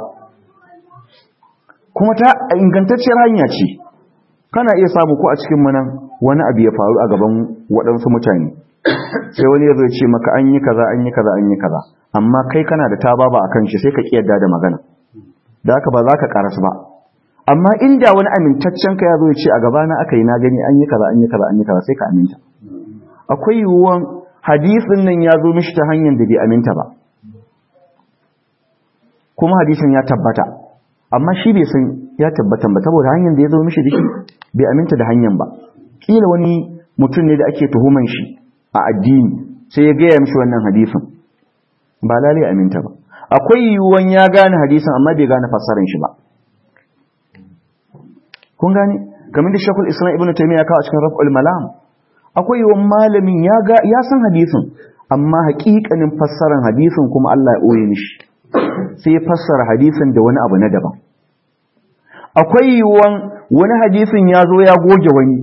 kuma ta ingantacciyar hanya ce kana iya samu ko a cikin manan wani abu ya faru a gaban waɗansu mutane sai wani ya zo ce maka an yi kaza an yi kaza an yi kaza amma kai kana da tababa akan shi sai ka kiyarda da magana da haka ba za ka karasu ba amma inda wani amintaccen ka ya zo ce a gabana aka yi na gani an yi kaza an yi kaza an yi kaza sai ka aminta akwai yiwuwan hadisin nan ya zo mishi ta hanyar da bai aminta ba kuma hadisin ya tabbata amma shi bai san ya tabbatan ba saboda hanyar da ya zo mishi da shi bai aminta da hanyar ba kila wani mutum ne da ake tuhuman shi a addini sai ya gaya mishi wannan hadisin ba lalai aminta ba akwai yiwuwan ya gane hadisin amma bai gane fassarar shi ba kun gane kamar da shakul islam ibn taymiya kawo a cikin raf'ul malam akwai yawan malamin ya ga ya san hadisin amma haƙiƙanin fassarar hadisin kuma Allah ya ɓoye mishi sai ya fassara hadisin da wani abu na daban akwai yiwuwan wani hadisin ya zo ya goge wani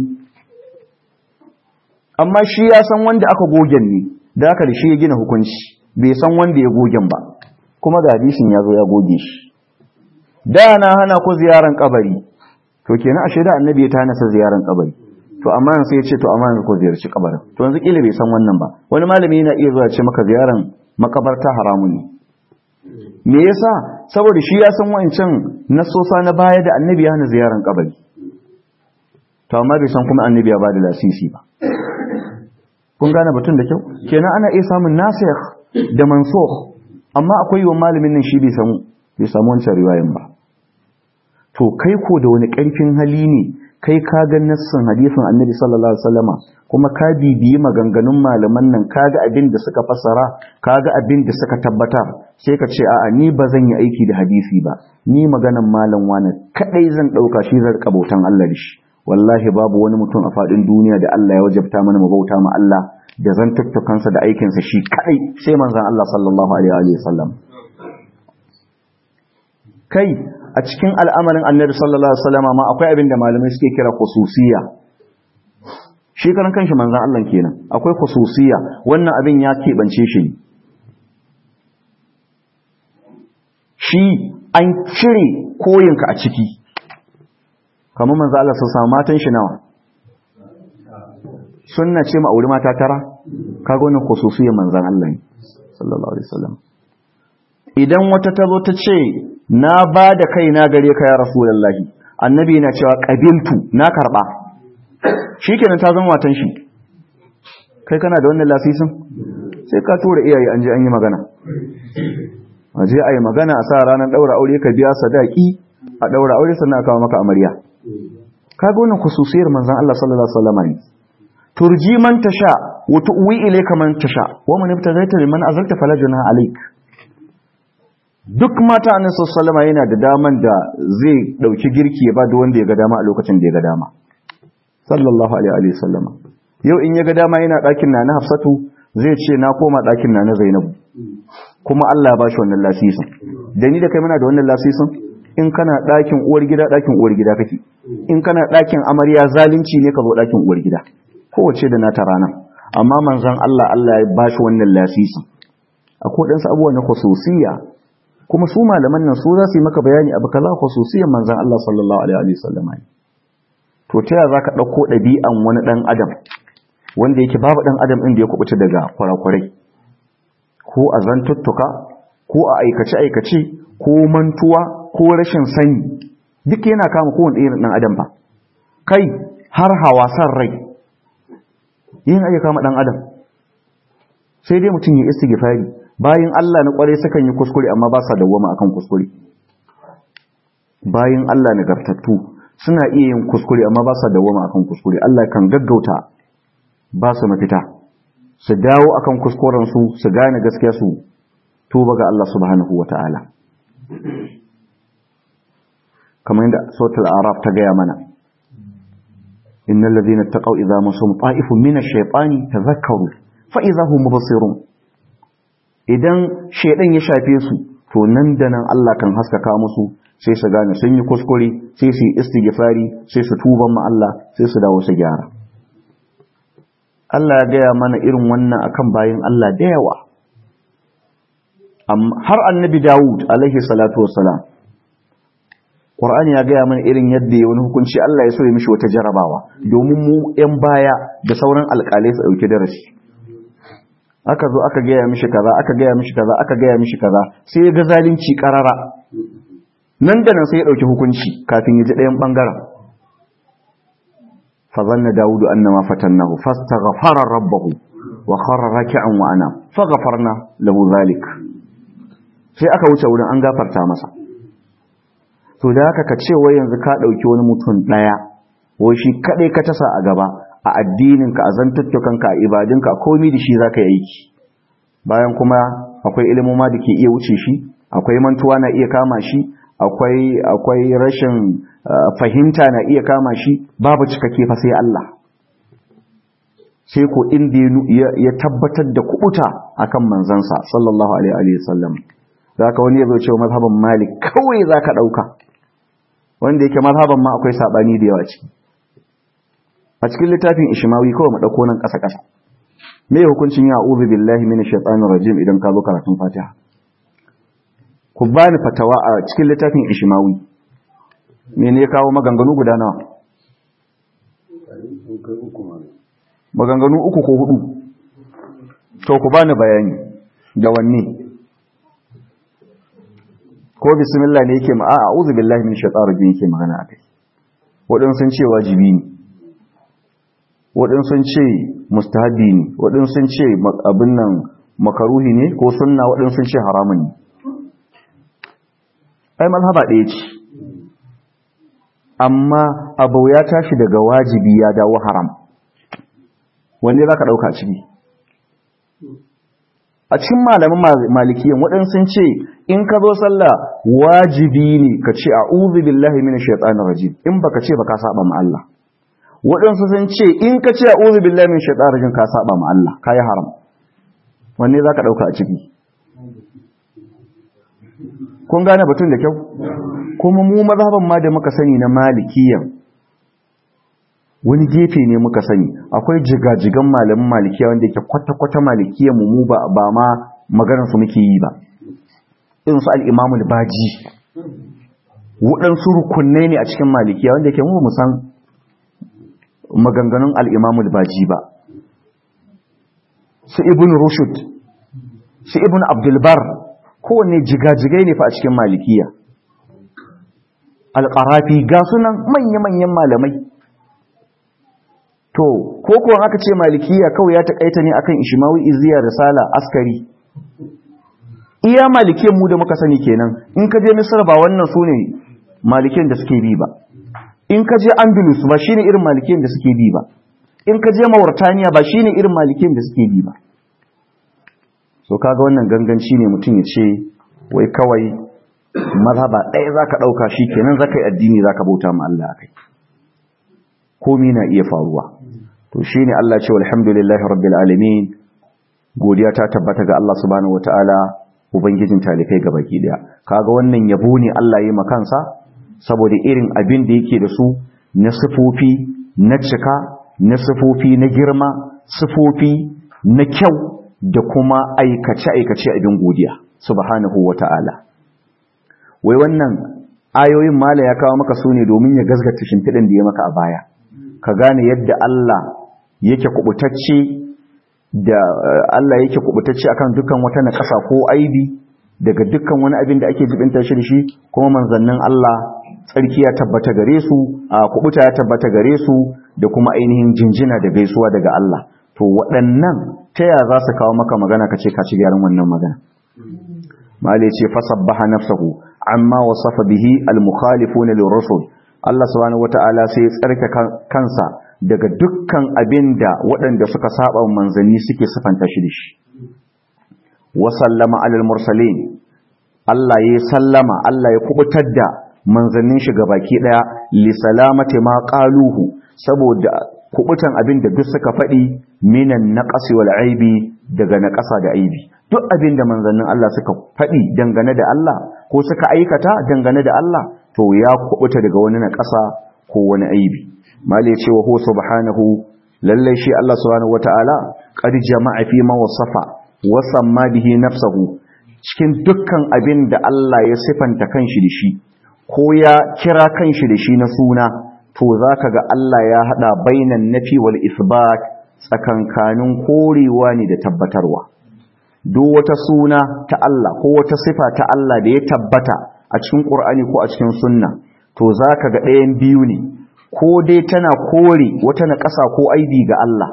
amma shi ya san wanda aka gogen ne da aka da shi ya gina hukunci bai san wanda ya gogen ba kuma ga hadisin ya zo ya goge shi da na hana ku ziyaran kabari to kenan ashe da annabi ya tana sa ziyaran kabari to amma yanzu sai ya ce to amma yanzu ko ziyarci kabarin to yanzu kila bai san wannan ba wani malami yana iya zuwa ce maka ziyaran makabarta haramun ne me yasa saboda shi ya san wancan nasosa na baya da annabi ya hana ziyaran kabari to amma bai san kuma annabi ya bada lasisi ba kun gane batun da kyau kenan ana iya samun nasikh da mansukh amma akwai wa malamin nan shi bai samu bai samu wancan riwayan ba to kai ko da wani ƙarfin hali ne kai ka ga nassin hadisin annabi sallallahu alaihi wasallama kuma ka bibiyi maganganun malaman nan ka ga abin da suka fassara ka ga abin da suka tabbatar sai ka ce a'a ni ba zan yi aiki da hadisi ba ni maganan malam wani kadai zan dauka shi zan bautan Allah da shi wallahi babu wani mutum a fadin duniya da Allah ya wajabta mana mu bauta ma Allah da zan tuttukansa da aikinsa shi kadai sai manzon Allah sallallahu alaihi wasallam kai a cikin al'amarin annabi sallallahu alaihi wasallam ma akwai abin da malamai suke kira khususiyya shi karan kanshi manzon Allah kenan akwai khususiyya wannan abin ya keɓance shi shi an cire koyinka a ciki kamar manzon Allah sun samu matan shi nawa sunna ce ma auri mata tara kaga wannan khususiyyar manzon Allah ne sallallahu alaihi wasallam idan wata ta zo ta ce na ba da kai na gare ka ya rasulullahi annabi yana cewa qabiltu na karba shikenan ta zama watan shi kai kana da wannan lasisin sai ka tura iyaye an je an yi magana a je a yi magana a sa ranar ɗaura aure ka biya sadaki a ɗaura aure sannan a kawo maka amarya kaga wannan khususiyar manzon Allah sallallahu alaihi wasallam ne turji man tasha wa tuwi ilayka man tasha wa man ibtaghaita liman azalta fala junaha alayk duk mata annabi sallallahu alaihi yana da daman da zai dauki girki ya ba da wanda ya ga dama a lokacin da ya ga dama sallallahu alaihi wasallam yau in ya ga dama yana ɗakin na na Hafsatu zai ce na koma ɗakin na na Zainabu kuma Allah ya bashi wannan lasisin da ni da kai muna da wannan lasisin in kana ɗakin uwar gida ɗakin uwar gida kake in kana ɗakin amarya zalunci ne ka zo ɗakin uwar gida kowace da nata rana amma manzon Allah Allah ya bashi wannan lasisin akwai ɗansu abubuwa na khususiyya kuma su malaman nan su za su yi maka bayani abu kaza khususiyyar manzon Allah sallallahu alaihi wasallam to ta yaya zaka ɗauko ɗabi'an wani ɗan adam wanda yake babu ɗan adam ɗin da ya kubuta daga kwarakwarai ko a zantuttuka ko a aikace-aikace ko mantuwa ko rashin sani duk yana kama kowane irin ɗan adam ba kai har hawasan rai yin ake kama ɗan adam sai dai mutum ya istighfari bayan Allah na kware sukan yi kuskure amma ba sa dawwama akan kuskure bayan Allah nagartattu suna iya yin kuskure amma ba sa dawwama akan kuskure Allah kan gaggauta ba su mafita su dawo akan kuskuren su su gane gaskiya su tuba ga Allah subhanahu wata'ala kamar yadda sautul araf ta gaya mana innal ladhina taqaw idza masum ta'ifun min ash-shaytani tadhakkaru fa idza hum mubsirun idan shaydan ya shafe su to nan da nan Allah kan haskaka musu sai su gane sun yi kuskure sai su yi istighfari sai su tuban ma Allah sai su dawo su gyara Allah ya gaya mana irin wannan akan bayin Allah da yawa har annabi Dawud alaihi salatu wassalam Qur'ani ya gaya mana irin yadda ya wani hukunci Allah ya so ya mishi wata jarabawa domin mu ƴan baya da sauran alƙalai su dauki darasi aka zo aka gaya mishi kaza aka gaya mishi kaza aka gaya mishi kaza sai ya ga zalunci karara nan da nan sai ya dauki hukunci kafin ya ji ɗayan bangaren fa zanna daudu annama fatannahu fastaghfara rabbahu wa kharra raki'an wa ana faghfarna lahu zalik sai aka wuce wurin an gafarta masa to da haka ka ce wai yanzu ka ɗauki wani mutum ɗaya wai shi kaɗai ka tasa a gaba a addininka a zantuttukanka a ibadinka a komi da shi za ka yi aiki bayan kuma akwai ilimoma da ke iya wuce shi akwai mantuwa na iya kama shi akwai akwai rashin fahimta na iya kama shi babu cikakke fa sai Allah sai ko inda ya tabbatar da kubuta akan manzansa sallallahu alaihi wa sallam zaka wani ya zo cewa mazhaban malik kawai zaka dauka wanda yake mazhaban ma akwai sabani da yawa ciki a cikin littafin ishmawi kawai mu dauko nan kasa kasa me hukuncin ya a'udhu billahi minash shaitanir rajim idan ka zo karatun fatiha ku bani fatawa a cikin littafin ishmawi me ne ya kawo maganganu guda nawa maganganu uku ko hudu to ku bani bayani da wanne ko bismillah ne yake ma a a'udhu billahi minash shaitanir rajim yake magana akai wadansu sun ce wajibi ne wadansu sun ce mustahabi ne wadansu sun ce abin nan makaruhi ne ko sunna wadansu sun ce haramun ne ai mazhaba ɗaya ce amma abu ya tashi daga wajibi ya dawo haram wanne za ka ɗauka ciki a cikin malamin malikiyan waɗansu sun ce in ka zo sallah wajibi ne ka ce a'udhu billahi minash shaitanir rajim in baka ce baka saba ma Allah waɗansu sun ce in ka ce a'udhu billahi minash shaitanir rajim ka saba ma Allah kai haram wanne zaka dauka a ciki kun gane batun da kyau kuma mu mazhaban ma da muka sani na malikiyan wani gefe ne muka sani akwai jigajigan malamin malikiya wanda yake kwata-kwata malikiyan mu ba ba ma maganar su muke yi ba irin su al-Imam al-Baji waɗansu rukunai ne a cikin malikiya wanda yake mu san maganganun al-Imam al-Baji ba su Ibn Rushd su Ibn Abdul Bar kowanne jigajigai ne fa a cikin malikiya al-Qarafi ga sunan manya-manyan malamai to ko kuwa aka ce malikiya kawai ya takaita ne akan ishmawi iziya risala askari iya malikiyan mu da muka sani kenan in ka je misir ba wannan su ne malikiyan da suke bi ba in ka je andalus ba shine irin malikiyan da suke bi ba in ka je mauritaniya ba shine irin malikiyan da suke bi ba so kaga wannan ganganci ne mutum ya ce wai kawai mazhaba ɗaya za ka ɗauka shi kenan za ka yi addini za ka bauta ma Allah a kai komi na iya faruwa to shi ne Allah ce alhamdulillahi rabbil alamin godiya ta tabbata ga Allah subhanahu wataala ubangijin talikai ga baki daya kaga wannan yabo ne Allah ya yi makansa saboda irin abin da yake da su na sifofi na cika na sifofi na girma sifofi na kyau da kuma aikace-aikace abin godiya subhanahu wataala wai wannan ayoyin mala ya kawo maka su ne domin ya gazgata shimfiɗin da ya maka a baya ka gane yadda Allah yake kubutacce da Allah yake kubutacce akan dukkan wata naƙasa ko aibi daga dukkan wani abin da ake jibinta shi da shi kuma manzannin Allah tsarki ya tabbata gare su a kubuta ya tabbata gare su da kuma ainihin jinjina da gaisuwa daga Allah to waɗannan ta ya za su kawo maka magana ka ce ka ci gyaran wannan magana mali ce fasabbaha nafsahu amma wasafa bihi al-mukhalifuna lirrusul Allah subhanahu wata'ala sai ya tsarka kansa daga dukkan abinda waɗanda suka saba manzanni suke sifanta shi da shi wa sallama alal mursalin Allah ya sallama Allah ya kubutar da manzannin shi baki daya li salamati ma qaluhu saboda kubutan abinda duk suka faɗi minan naqasi wal aibi daga naqasa da aibi duk abinda manzannin Allah suka faɗi dangane da Allah ko suka aikata dangane da Allah to ya kubuta daga wani na ƙasa ko wani aibi mali ya ce wa hu subhanahu lallai shi Allah subhanahu wataala qad jama'a fi ma wasafa wa samma bihi nafsuhu cikin dukkan abin da Allah ya sifanta kanshi da shi ko ya kira kanshi da shi na suna to zaka ga Allah ya hada bainan nafi wal isbat tsakankanin korewa ne da tabbatarwa duk wata suna ta Allah ko wata sifa ta Allah da ya tabbata a cikin Qur'ani ko a cikin sunna to zaka ga ɗayan biyu ne ko dai tana kore wata naƙasa ko aibi ga Allah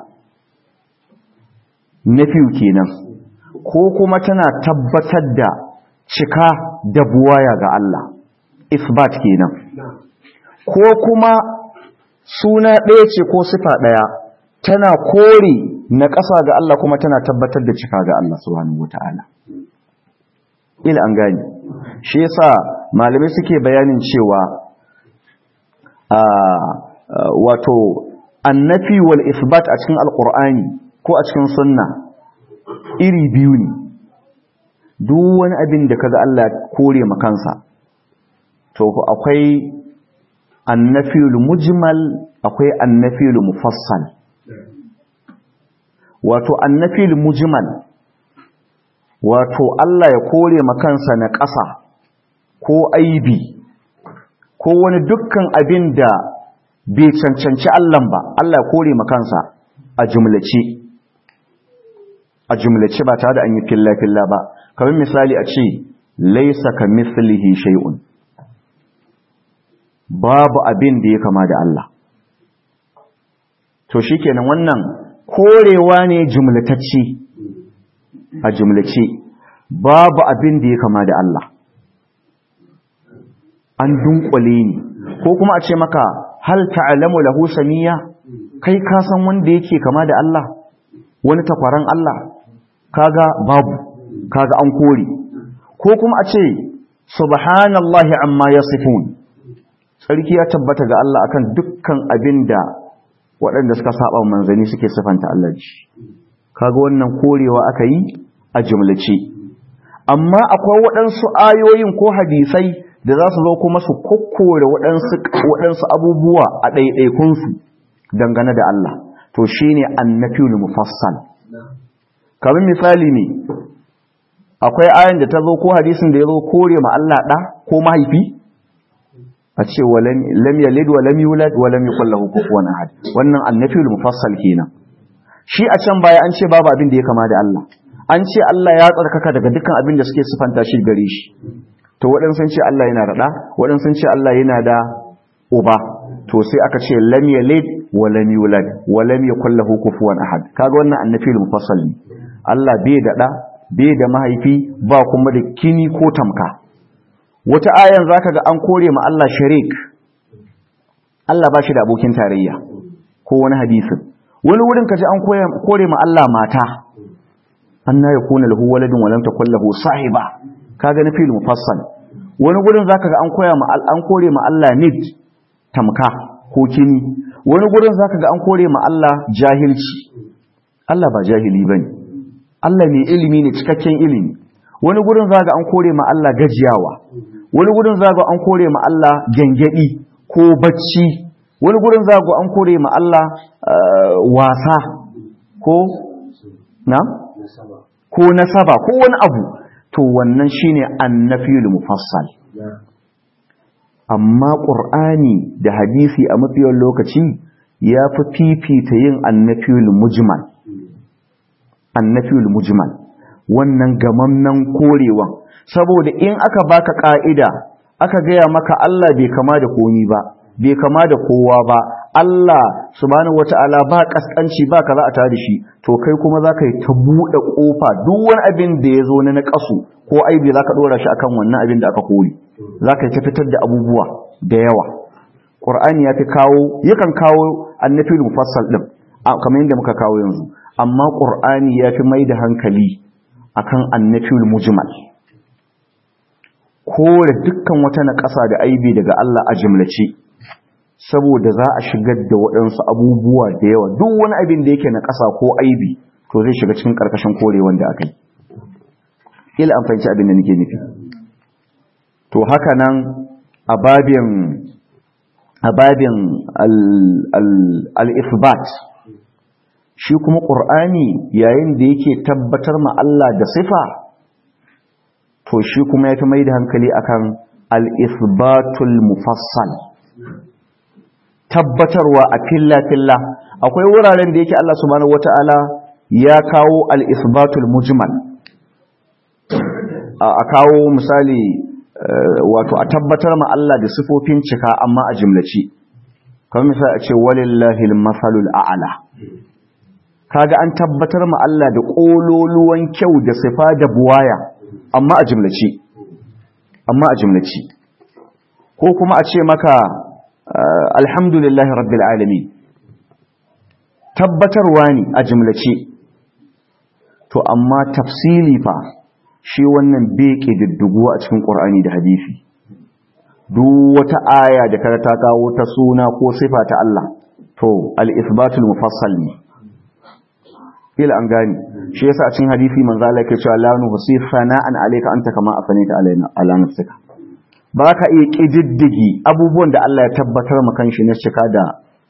nafiyu kenan ko kuma tana tabbatar da cika da buwaya ga Allah isbat kenan ko kuma suna ɗaya ce ko sifa ɗaya tana kore na ƙasa ga Allah kuma tana tabbatar da cika ga Allah subhanahu wata'ala ila an gani shi yasa malamai suke bayanin cewa a wato annafi wal isbat a cikin alqur'ani ko a cikin sunna iri biyu ne duk wani abin da kaga Allah kore makansa to akwai annafiyul mujmal akwai annafiyul mufassal wato annafiyul mujmal wato Allah ya kore makansa na ƙasa ko aibi ko wani dukkan abin da bai cancanci Allah ba Allah ya kore makansa a jumlace a jumlace ba tare da an yi filla-filla ba kamar misali a ce laisa ka mislihi shay'un babu abin da ya kama da Allah to shikenan wannan korewa ne jumlatacce a jumlace babu abin da ya kama da Allah an dunkule ni ko kuma a ce maka hal ta'lamu lahu samiya kai ka san wanda yake kama da Allah wani takwaran Allah kaga babu kaga an kore ko kuma a ce subhanallahi amma yasifun sarki ya tabbata ga Allah akan dukkan abinda waɗanda suka saba manzani suke sifanta Allah shi kaga wannan korewa aka yi a jumlace amma akwai waɗansu ayoyin ko hadisai da za su zo kuma su kokkore waɗansu abubuwa a ɗaiɗaikunsu dangane da Allah to shine annafiyul mufassal kamar misali ne akwai ayan da ta zo ko hadisin da ya zo kore ma Allah ɗa ko mahaifi a ce lam yalid wa lam yulad wa lam yakul lahu kufuwan ahad wannan annafiyul mufassal kenan shi a can baya an ce babu abin da ya kama da Allah an ce Allah ya tsarkaka daga dukkan abin da suke sifanta shi gare shi to waɗansu sun ce Allah yana da ɗa waɗansu sun ce Allah yana da uba to sai aka ce lam yalid wa lam yulad wa lam yakul lahu kufuwan ahad kaga wannan annafiyul mufassal ne Allah bai da ɗa bai da mahaifi ba kuma da kini ko tamka wata ayan zaka ga an kore ma Allah sharik Allah ba shi da abokin tarayya ko wani hadisin wani wurin kaji an kore ma Allah mata anna yakuna lahu waladun wa lam takul lahu sahiba kaga na fil mufassal wani gurin zaka ga an koya ma an kore ma Allah nid tamka ko kini wani gurin zaka ga an kore ma Allah jahilci Allah ba jahili bane Allah mai ilimi ne cikakken ilimi wani gurin zaka ga an kore ma Allah gajiyawa wani gurin zaka ga an kore ma Allah gengedi ko bacci wani gurin zaka ga an kore ma Allah wasa ko na ko nasaba ko wani abu to wannan shine annafiyul mufassal amma qur'ani da hadisi a mafiyar lokaci ya fi fifita yin annafiyul mujmal annafiyul mujmal wannan gamamnan korewan saboda in aka baka ka'ida aka gaya maka Allah bai kama da komi ba bai kama da kowa ba Allah subhanahu wata'ala ba kaskanci ba kaza a tare da shi to kai kuma zaka yi ta bude kofa duk wani abin da ya zo na naqasu ko aibi zaka dora shi akan wannan abin da aka kore zaka yi ta fitar da abubuwa da yawa Qur'ani ya fi kawo yakan kawo annafil mufassal din kamar yadda muka kawo yanzu amma Qur'ani ya fi mai da hankali akan annafil mujmal kore dukkan wata naƙasa da aibi daga Allah a jimlace saboda za a shigar da waɗansu abubuwa da yawa duk wani abin da yake na ƙasa ko aibi to zai shiga cikin ƙarƙashin kore wanda aka yi ila an fahimci abin da nake nufi to haka nan a babin a babin al-isbat shi kuma ƙur'ani yayin da yake tabbatar ma Allah da sifa to shi kuma ya fi mai da hankali akan al-isbatul mufassal tabbatarwa a filla-filla akwai wuraren da yake Allah subhanahu wata'ala ya kawo al-isbatul mujmal a kawo misali wato a tabbatar ma Allah da sifofin cika amma a jimlaci kamar misali a ce walillahi al-masalul a'la kaga an tabbatar ma Allah da kololuwan kyau da sifa da buwaya amma a jimlaci amma a jimlaci ko kuma a ce maka alhamdulillahi rabbil alamin tabbatarwa ne a jimlace to amma tafsili fa shi wannan beke diddugo a cikin qur'ani da hadisi duk wata aya da kada ta kawo ta suna ko sifa ta Allah to al-ithbatul mufassal ne ila an gani shi yasa a cikin hadisi manzo Allah yake cewa la nuhsi fana'an alayka anta kama afanita alaina ala nafsika ba ka iya ƙididdigi abubuwan da Allah ya tabbatar makan shi na cika da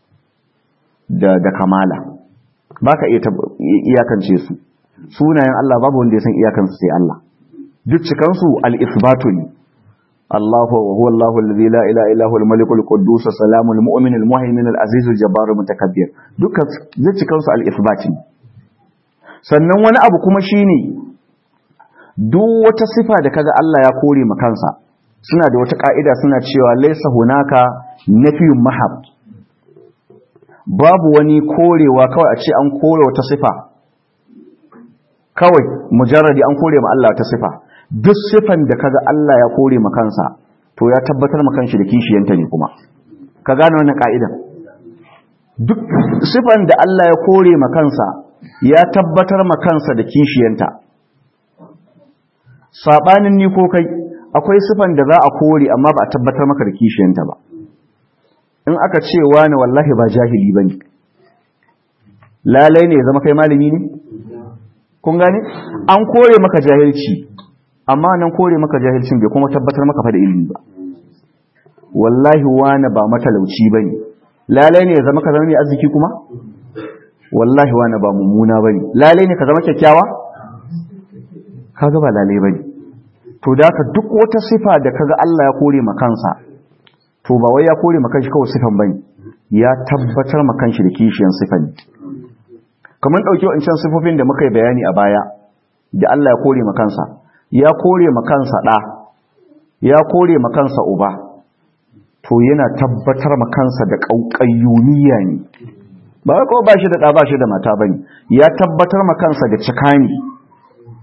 da kamala ba ka iya iyakance su sunayen Allah babu wanda ya san iyakansu sai Allah duk cikansu al-isbatu ne Allahu huwa Allahu alladhi la ilaha illa huwa al-malik al-quddus as-salamu al-mu'min al-muhaymin al-aziz al-jabbar al-mutakabbir dukkan duk cikansu al-isbat ne sannan wani abu kuma shine duk wata sifa da kaga Allah ya kore makansa suna da wata ƙa'ida suna cewa laisa hunaka nafiyun mahab babu wani korewa kawai a ce an kore wata sifa kawai mujarradi an kore ma Allah ta sifa duk sifan da kaga Allah ya kore ma kansa to ya tabbatar ma kanshi da kishiyanta ne kuma ka gane wannan ƙa'idan duk sifan da Allah ya kore ma kansa ya tabbatar ma kansa da kishiyanta sabanin ni ko kai akwai sifan da za a kore amma ba a tabbatar maka da kishiyanta ba in aka ce wani wallahi ba jahili ba ne lalai ne ya zama kai malami ne kun gane an kore maka jahilci amma nan kore maka jahilcin bai kuma tabbatar maka fa da ilimi ba wallahi wani ba matalauci ba ne lalai ne ya zama ka zama mai arziki kuma wallahi wani ba mummuna ba ne lalai ne ka zama kyakkyawa kaga ba lalai ba ne to da ka duk wata sifa da kaga Allah ya kore ma kansa to ba wai ya kore ma kanshi kawai sifan bane ya tabbatar ma kanshi da kishiyan sifan kamar dauki wancan sifofin da muka yi bayani a baya da Allah ya kore ma kansa ya kore ma kansa da ya kore ma kansa uba to yana tabbatar ma kansa da kaukayyuniya ne ba ko ba shi da da ba shi da mata bane ya tabbatar ma kansa da cikani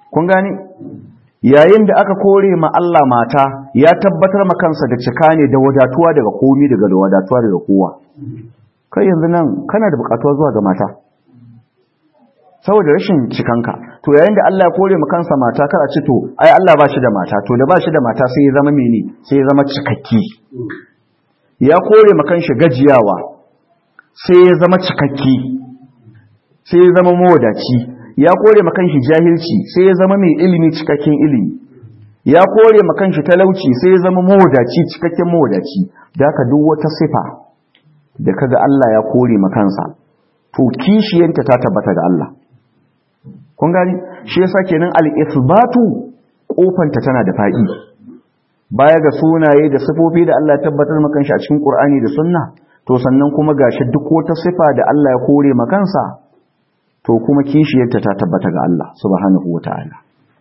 kun gane yayin da aka kore ma Allah mata ya tabbatar ma kansa da cika ne da wadatuwa daga komi daga da wadatuwa daga kowa kai yanzu nan kana da bukatuwa zuwa ga mata saboda rashin cikanka to yayin da Allah ya kore ma kansa mata kar a ce to ai Allah ba shi da mata to da ba shi da mata sai ya zama mene sai ya zama cikakki ya kore ma kanshi gajiyawa sai ya zama cikakki sai ya zama mawadaci ya kore ma kanshi jahilci sai ya zama mai ilimi cikakken ilimi ya kore ma kanshi talauci sai ya zama mawadaci cikakken mawadaci da haka duk wata sifa da kaga Allah ya kore ma kansa to kishiyanta ta tabbata ga Allah kun gani shi yasa kenan al-ithbatu kofanta tana da fa'i baya ga sunaye da sifofi da Allah ya tabbatar maka shi a cikin Qur'ani da Sunna to sannan kuma gashi duk wata sifa da Allah ya kore maka kansa to kuma kishiyarta ta tabbata ga Allah subhanahu wataala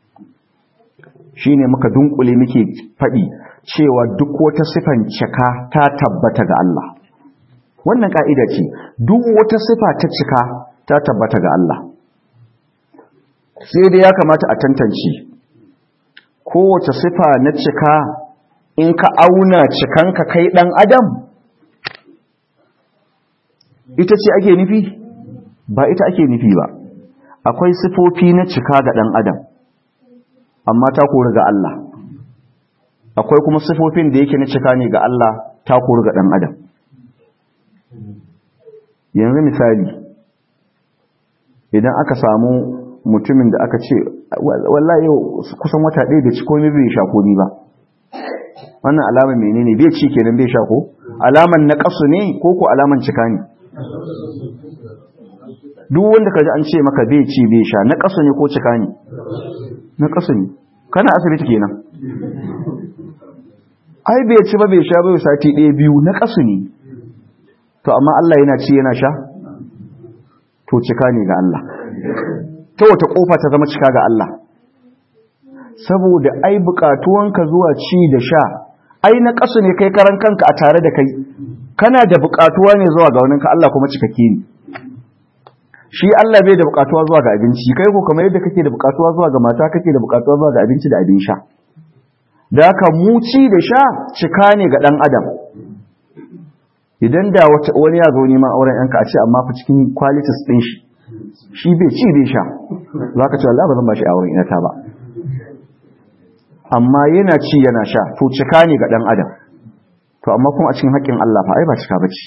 shine muka dunkule muke fadi cewa duk wata sifan cika ta tabbata ga Allah wannan ka'ida ce duk wata sifa ta cika ta tabbata ga Allah sai dai ya kamata a tantance kowace sifa na cika in ka auna cikanka kai dan adam ita ce ake nufi ba ita ake nufi ba akwai sifofi na cika ga dan adam amma ta kori ga Allah akwai kuma sifofin da yake na cika ne ga Allah ta kori ga dan adam yanzu misali idan aka samu mutumin da aka ce wallahi yau kusan wata ɗaya da ci komai bai sha komi ba wannan alama menene bai ci kenan bai sha ko alaman na kasu ne ko ko alaman cika ne duk wanda kaji an ce maka bai ci bai sha na kasu ne ko cika ne na kasu ne kana asibiti kenan ai bai ci ba bai sha bai sati ɗaya biyu na kasu ne to amma Allah yana ci yana sha to cika ne ga Allah ta wata kofa ta zama cika ga Allah saboda ai bukatuwanka zuwa ci da sha ai na kasu ne kai karan kanka a tare da kai kana da bukatuwa ne zuwa ga waninka Allah kuma cikakke ne shi Allah bai da bukatuwa zuwa ga abinci kai ko kamar yadda kake da bukatuwa zuwa ga mata kake da bukatuwa zuwa ga abinci da abin sha da haka mu ci da sha cika ne ga dan adam idan da wani ya zo neman auren yanka a ce amma fa cikin qualities din shi shi bai ci bai sha za ka ce Allah ba zan ba shi auren inata ba amma yana ci yana sha to cika ne ga ɗan adam to amma kuma a cikin haƙƙin Allah fa ai ba cika bace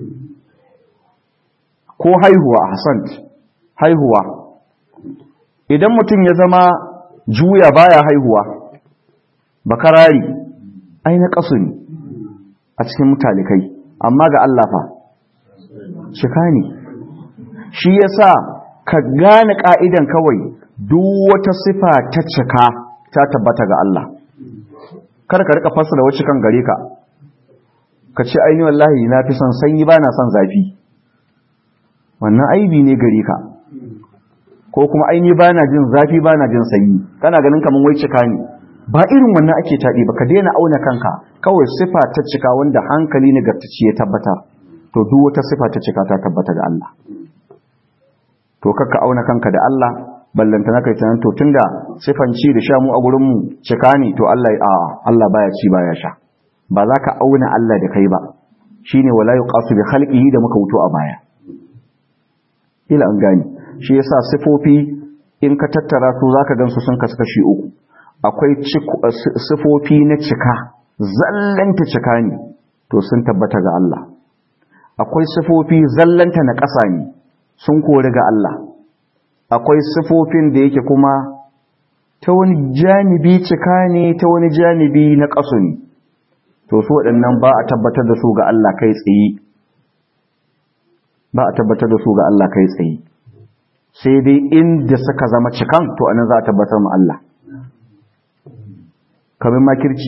ko haihuwa a Hassan haihuwa idan mutum ya zama juya baya haihuwa bakarari ai na kasu ne a cikin mutalikai amma ga Allah fa cika ne shi yasa ka gane ka'idan kawai duk wata sifa ta cika ta tabbata ga Allah kar ka rika fassara wacce kan gare ka ka ce aini wallahi na fi son sanyi ba na son zafi wannan aibi ne gare ka ko kuma aini ba na jin zafi ba na jin sanyi kana ganin kamar wai cika ne ba irin wannan ake taɗi ba ka daina auna kanka kawai sifa ta cika wanda hankali nagartacci ya tabbata to duk wata sifa ta cika ta tabbata ga Allah to kakka auna kanka da Allah ballanta na kai tunan to tunda sifan ci da sha mu a gurin mu cika ne to Allah a Allah baya ci baya sha ba za ka auna Allah da kai ba shine wala yuqasu bi khalqihi da muka wuto a baya ila an gani shi yasa sifofi in ka tattara su zaka gansu sun kasu kashi uku akwai sifofi na cika zallanta cika ne to sun tabbata ga Allah akwai sifofi zallanta na ƙasa ne sun kori ga Allah akwai sifofin da yake kuma ta wani janibi cika ne ta wani janibi na ƙasu ne to su waɗannan ba a tabbatar da su ga Allah kai tsaye ba a tabbatar da su ga Allah kai tsaye sai dai inda suka zama cikan to anan za a tabbatar mu Allah kamar makirci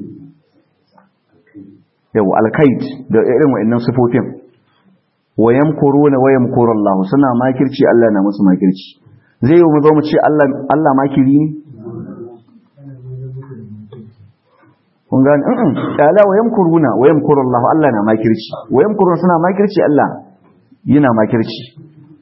yau alkaid da irin wa'annan sifofin wayam kuruna wayam Allah suna makirci Allah na musu makirci zai yi mu zo mu ce Allah Allah makiri ne kun gani in ala wayam kuruna wayam Allah Allah na makirci wayam kuruna suna makirci Allah yana makirci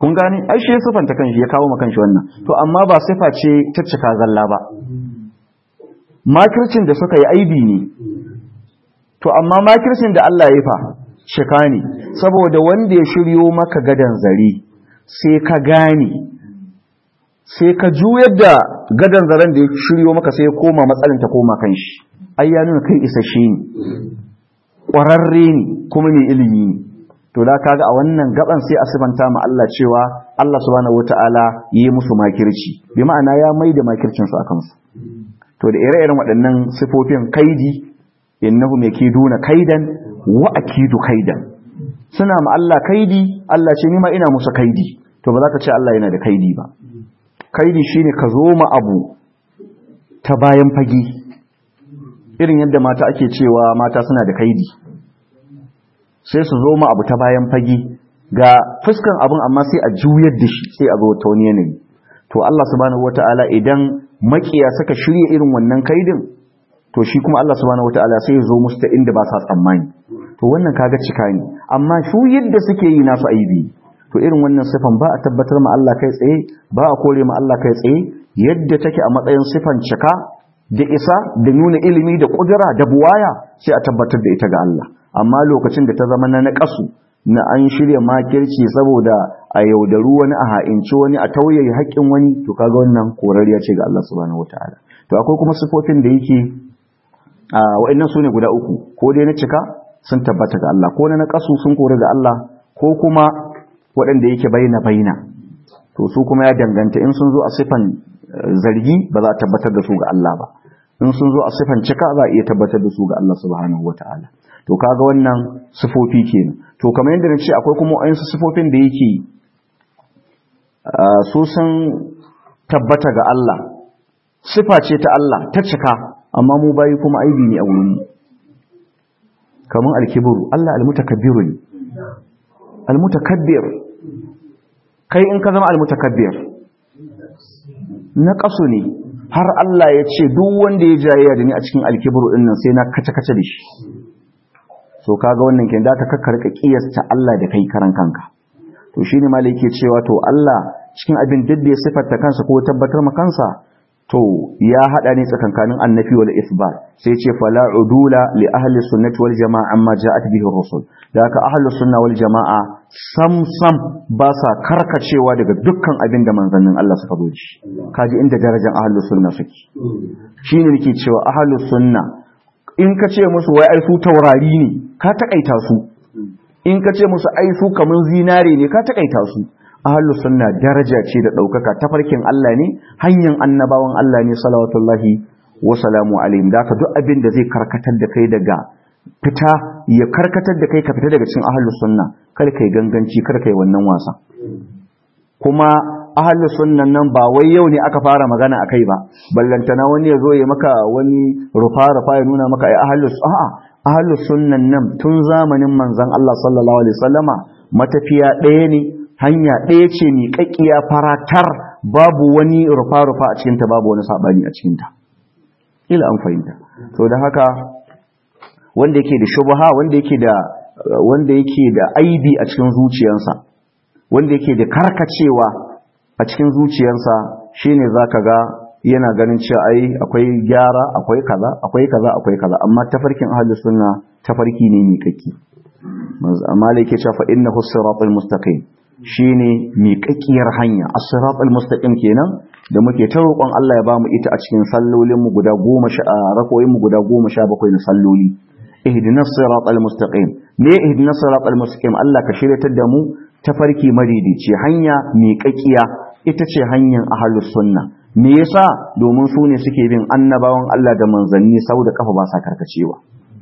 kun gane ai shi ya sifanta kanshi ya kawo ma kanshi wannan to amma ba sifa ce ta cika zalla ba makircin da suka yi aibi ne to amma makircin da Allah ya fa cika ne saboda wanda ya shiryo maka gadan zare sai ka gane sai ka juyar da gadan zaren da ya shiryo maka sai ya koma matsalin ta koma kan shi ai ya nuna kai isasshe ne ƙwararre ne kuma mai ilimi ne to da kaga a wannan gaban sai a sifanta ma Allah cewa Allah subhanahu wataala yi musu makirci bi ma'ana ya mai da makircin su akan su to da ire-iren waɗannan sifofin kaidi innahu duna kaidan wa akidu kaidan suna ma Allah kaidi Allah ce ni ma ina musu kaidi to ba za ka ce Allah yana da kaidi ba kaidi shine ka zo ma abu ta bayan fage irin yadda mata ake cewa mata suna da kaidi sai su zo ma abu ta bayan fage ga fuskan abin amma sai a juyar da shi sai a zo ta wani yanayi to Allah subhanahu wataala idan makiya suka shirya irin wannan kaidin to shi kuma Allah subhanahu wataala sai ya zo musu ta inda ba sa tsammani to wannan kaga cika ne amma su yadda suke yi nasu aibi to irin wannan sifan ba a tabbatar ma Allah kai tsaye ba a kore ma Allah kai tsaye yadda take a matsayin sifan cika da isa da nuna ilimi da kudura da buwaya sai a tabbatar da ita ga Allah amma lokacin da ta zama na naƙasu na an shirya makirci saboda a yaudaru wani a ha'inci wani a tauye haƙƙin wani to kaga wannan korariya ce ga Allah subhanahu wataala to akwai kuma sifofin da yake a wa'annan sune guda uku ko dai na cika sun tabbata ga Allah ko na naƙasu sun kore ga Allah ko kuma waɗanda yake baina baina to su kuma ya danganta in sun zo a sifan zargi ba za a tabbatar da su ga Allah ba in sun zo a sifan cika za a iya tabbatar da su ga Allah subhanahu wataala to kaga wannan sifofi kenan to kamar yadda na ce akwai kuma wayansu sifofin da yake su sun tabbata ga Allah sifa ce ta Allah ta cika amma mu bayi kuma aibi ne a wurin mu kamar alkibru Allah almutakabbiru ne almutakabbir kai in ka zama almutakabbir na kaso ne har Allah ya ce duk wanda ya jayayya da ni a cikin alkibru din nan sai na kace kace da shi so kaga wannan kin da ka kakkarka kiyasta Allah da kai karan kanka to shine malai yake cewa to Allah cikin abin da ya sifarta kansa ko tabbatar ma kansa to ya hada ne tsakankanin annafi wal isbat sai ce fala udula li ahli sunnati wal jamaa amma ja'at bihi rusul da haka ahli sunna wal jamaa sam sam ba sa karkacewa daga dukkan abin da manzannin Allah suka zo shi kaji inda darajar ahli sunna suke shine nake cewa ahli sunna in ka ce musu wai ai su taurari ne ka takaita su in ka ce musu ai su kaman zinare ne ka takaita su ahlus sunna daraja ce da daukaka tafarkin Allah ne hanyar annabawan Allah ne salawatullahi wa salamu alaihim da ka duk abin da zai karkatar da kai daga fita ya karkatar da kai ka fita daga cikin ahlus sunna kar kai ganganci kar kai wannan wasa kuma ahlus sunnan nan ba wai yau ne aka fara magana akai ba ballantana wani ya zo ya maka wani rufa rufa ya nuna maka ai ahlus a'a ahlus sunnan nan tun zamanin manzon Allah sallallahu alaihi wasallama matafiya ɗaya ne hanya ɗaya ce miƙaƙƙiya faratar babu wani rufa-rufa a cikinta babu wani saɓani a cikinta ila an fahimta to da haka wanda yake da shubha wanda yake da wanda yake da aibi a cikin zuciyarsa wanda yake da karkacewa a cikin zuciyarsa shine zaka ga yana ganin cewa ai akwai gyara akwai kaza akwai kaza akwai kaza amma tafarkin ahlus sunna tafarki ne miƙaƙƙi amma yake cewa fa innahu siratal mustaqim shine miƙaƙiyar hanya as-siratal mustaqim kenan da muke ta roƙon Allah ya bamu ita a cikin sallolin mu guda 10 rakoyin mu guda 17 na salloli ihdinas siratal mustaqim me ihdinas siratal mustaqim Allah ka shiryatar da mu tafarki madidici hanya miƙaƙiya ita ce hanyar ahlus sunna me yasa domin su ne suke bin annabawan Allah da manzanni sau da kafa ba sa karkacewa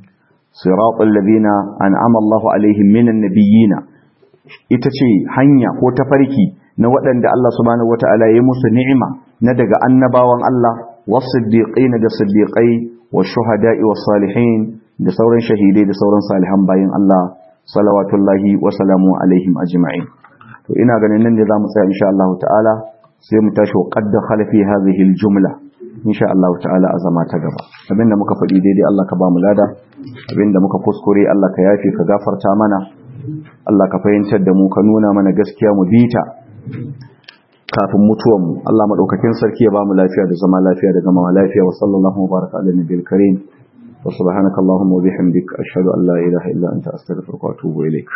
siratal ladina an'ama Allahu alaihim minan nabiyina ita ce hanya ko tafarki na waɗanda Allah subhanahu wata'ala ya musu ni'ima na daga annabawan Allah was-siddiqina da siddiqai wash-shuhada'i was-salihin da sauran shahidai da sauran salihan bayin Allah salawatullahi wa salamu alaihim ajma'in to ina ganin nan ne zamu tsaya insha Allah ta'ala sai mu tashi wa qad dakhala fi hadhihi al-jumla insha Allah ta'ala a zama ta gaba abinda muka faɗi daidai Allah ka ba mu lada abinda muka kuskure Allah ka yafe ka gafarta mana Allah ka fahimtar da mu ka nuna mana gaskiya mu bita kafin mutuwanmu Allah madaukakin sarki ya bamu lafiya da zama lafiya da gama lafiya wa sallallahu baraka ala nabiyil karim wa subhanakallahumma wa bihamdika ashhadu an la ilaha illa anta astaghfiruka wa atubu ilaik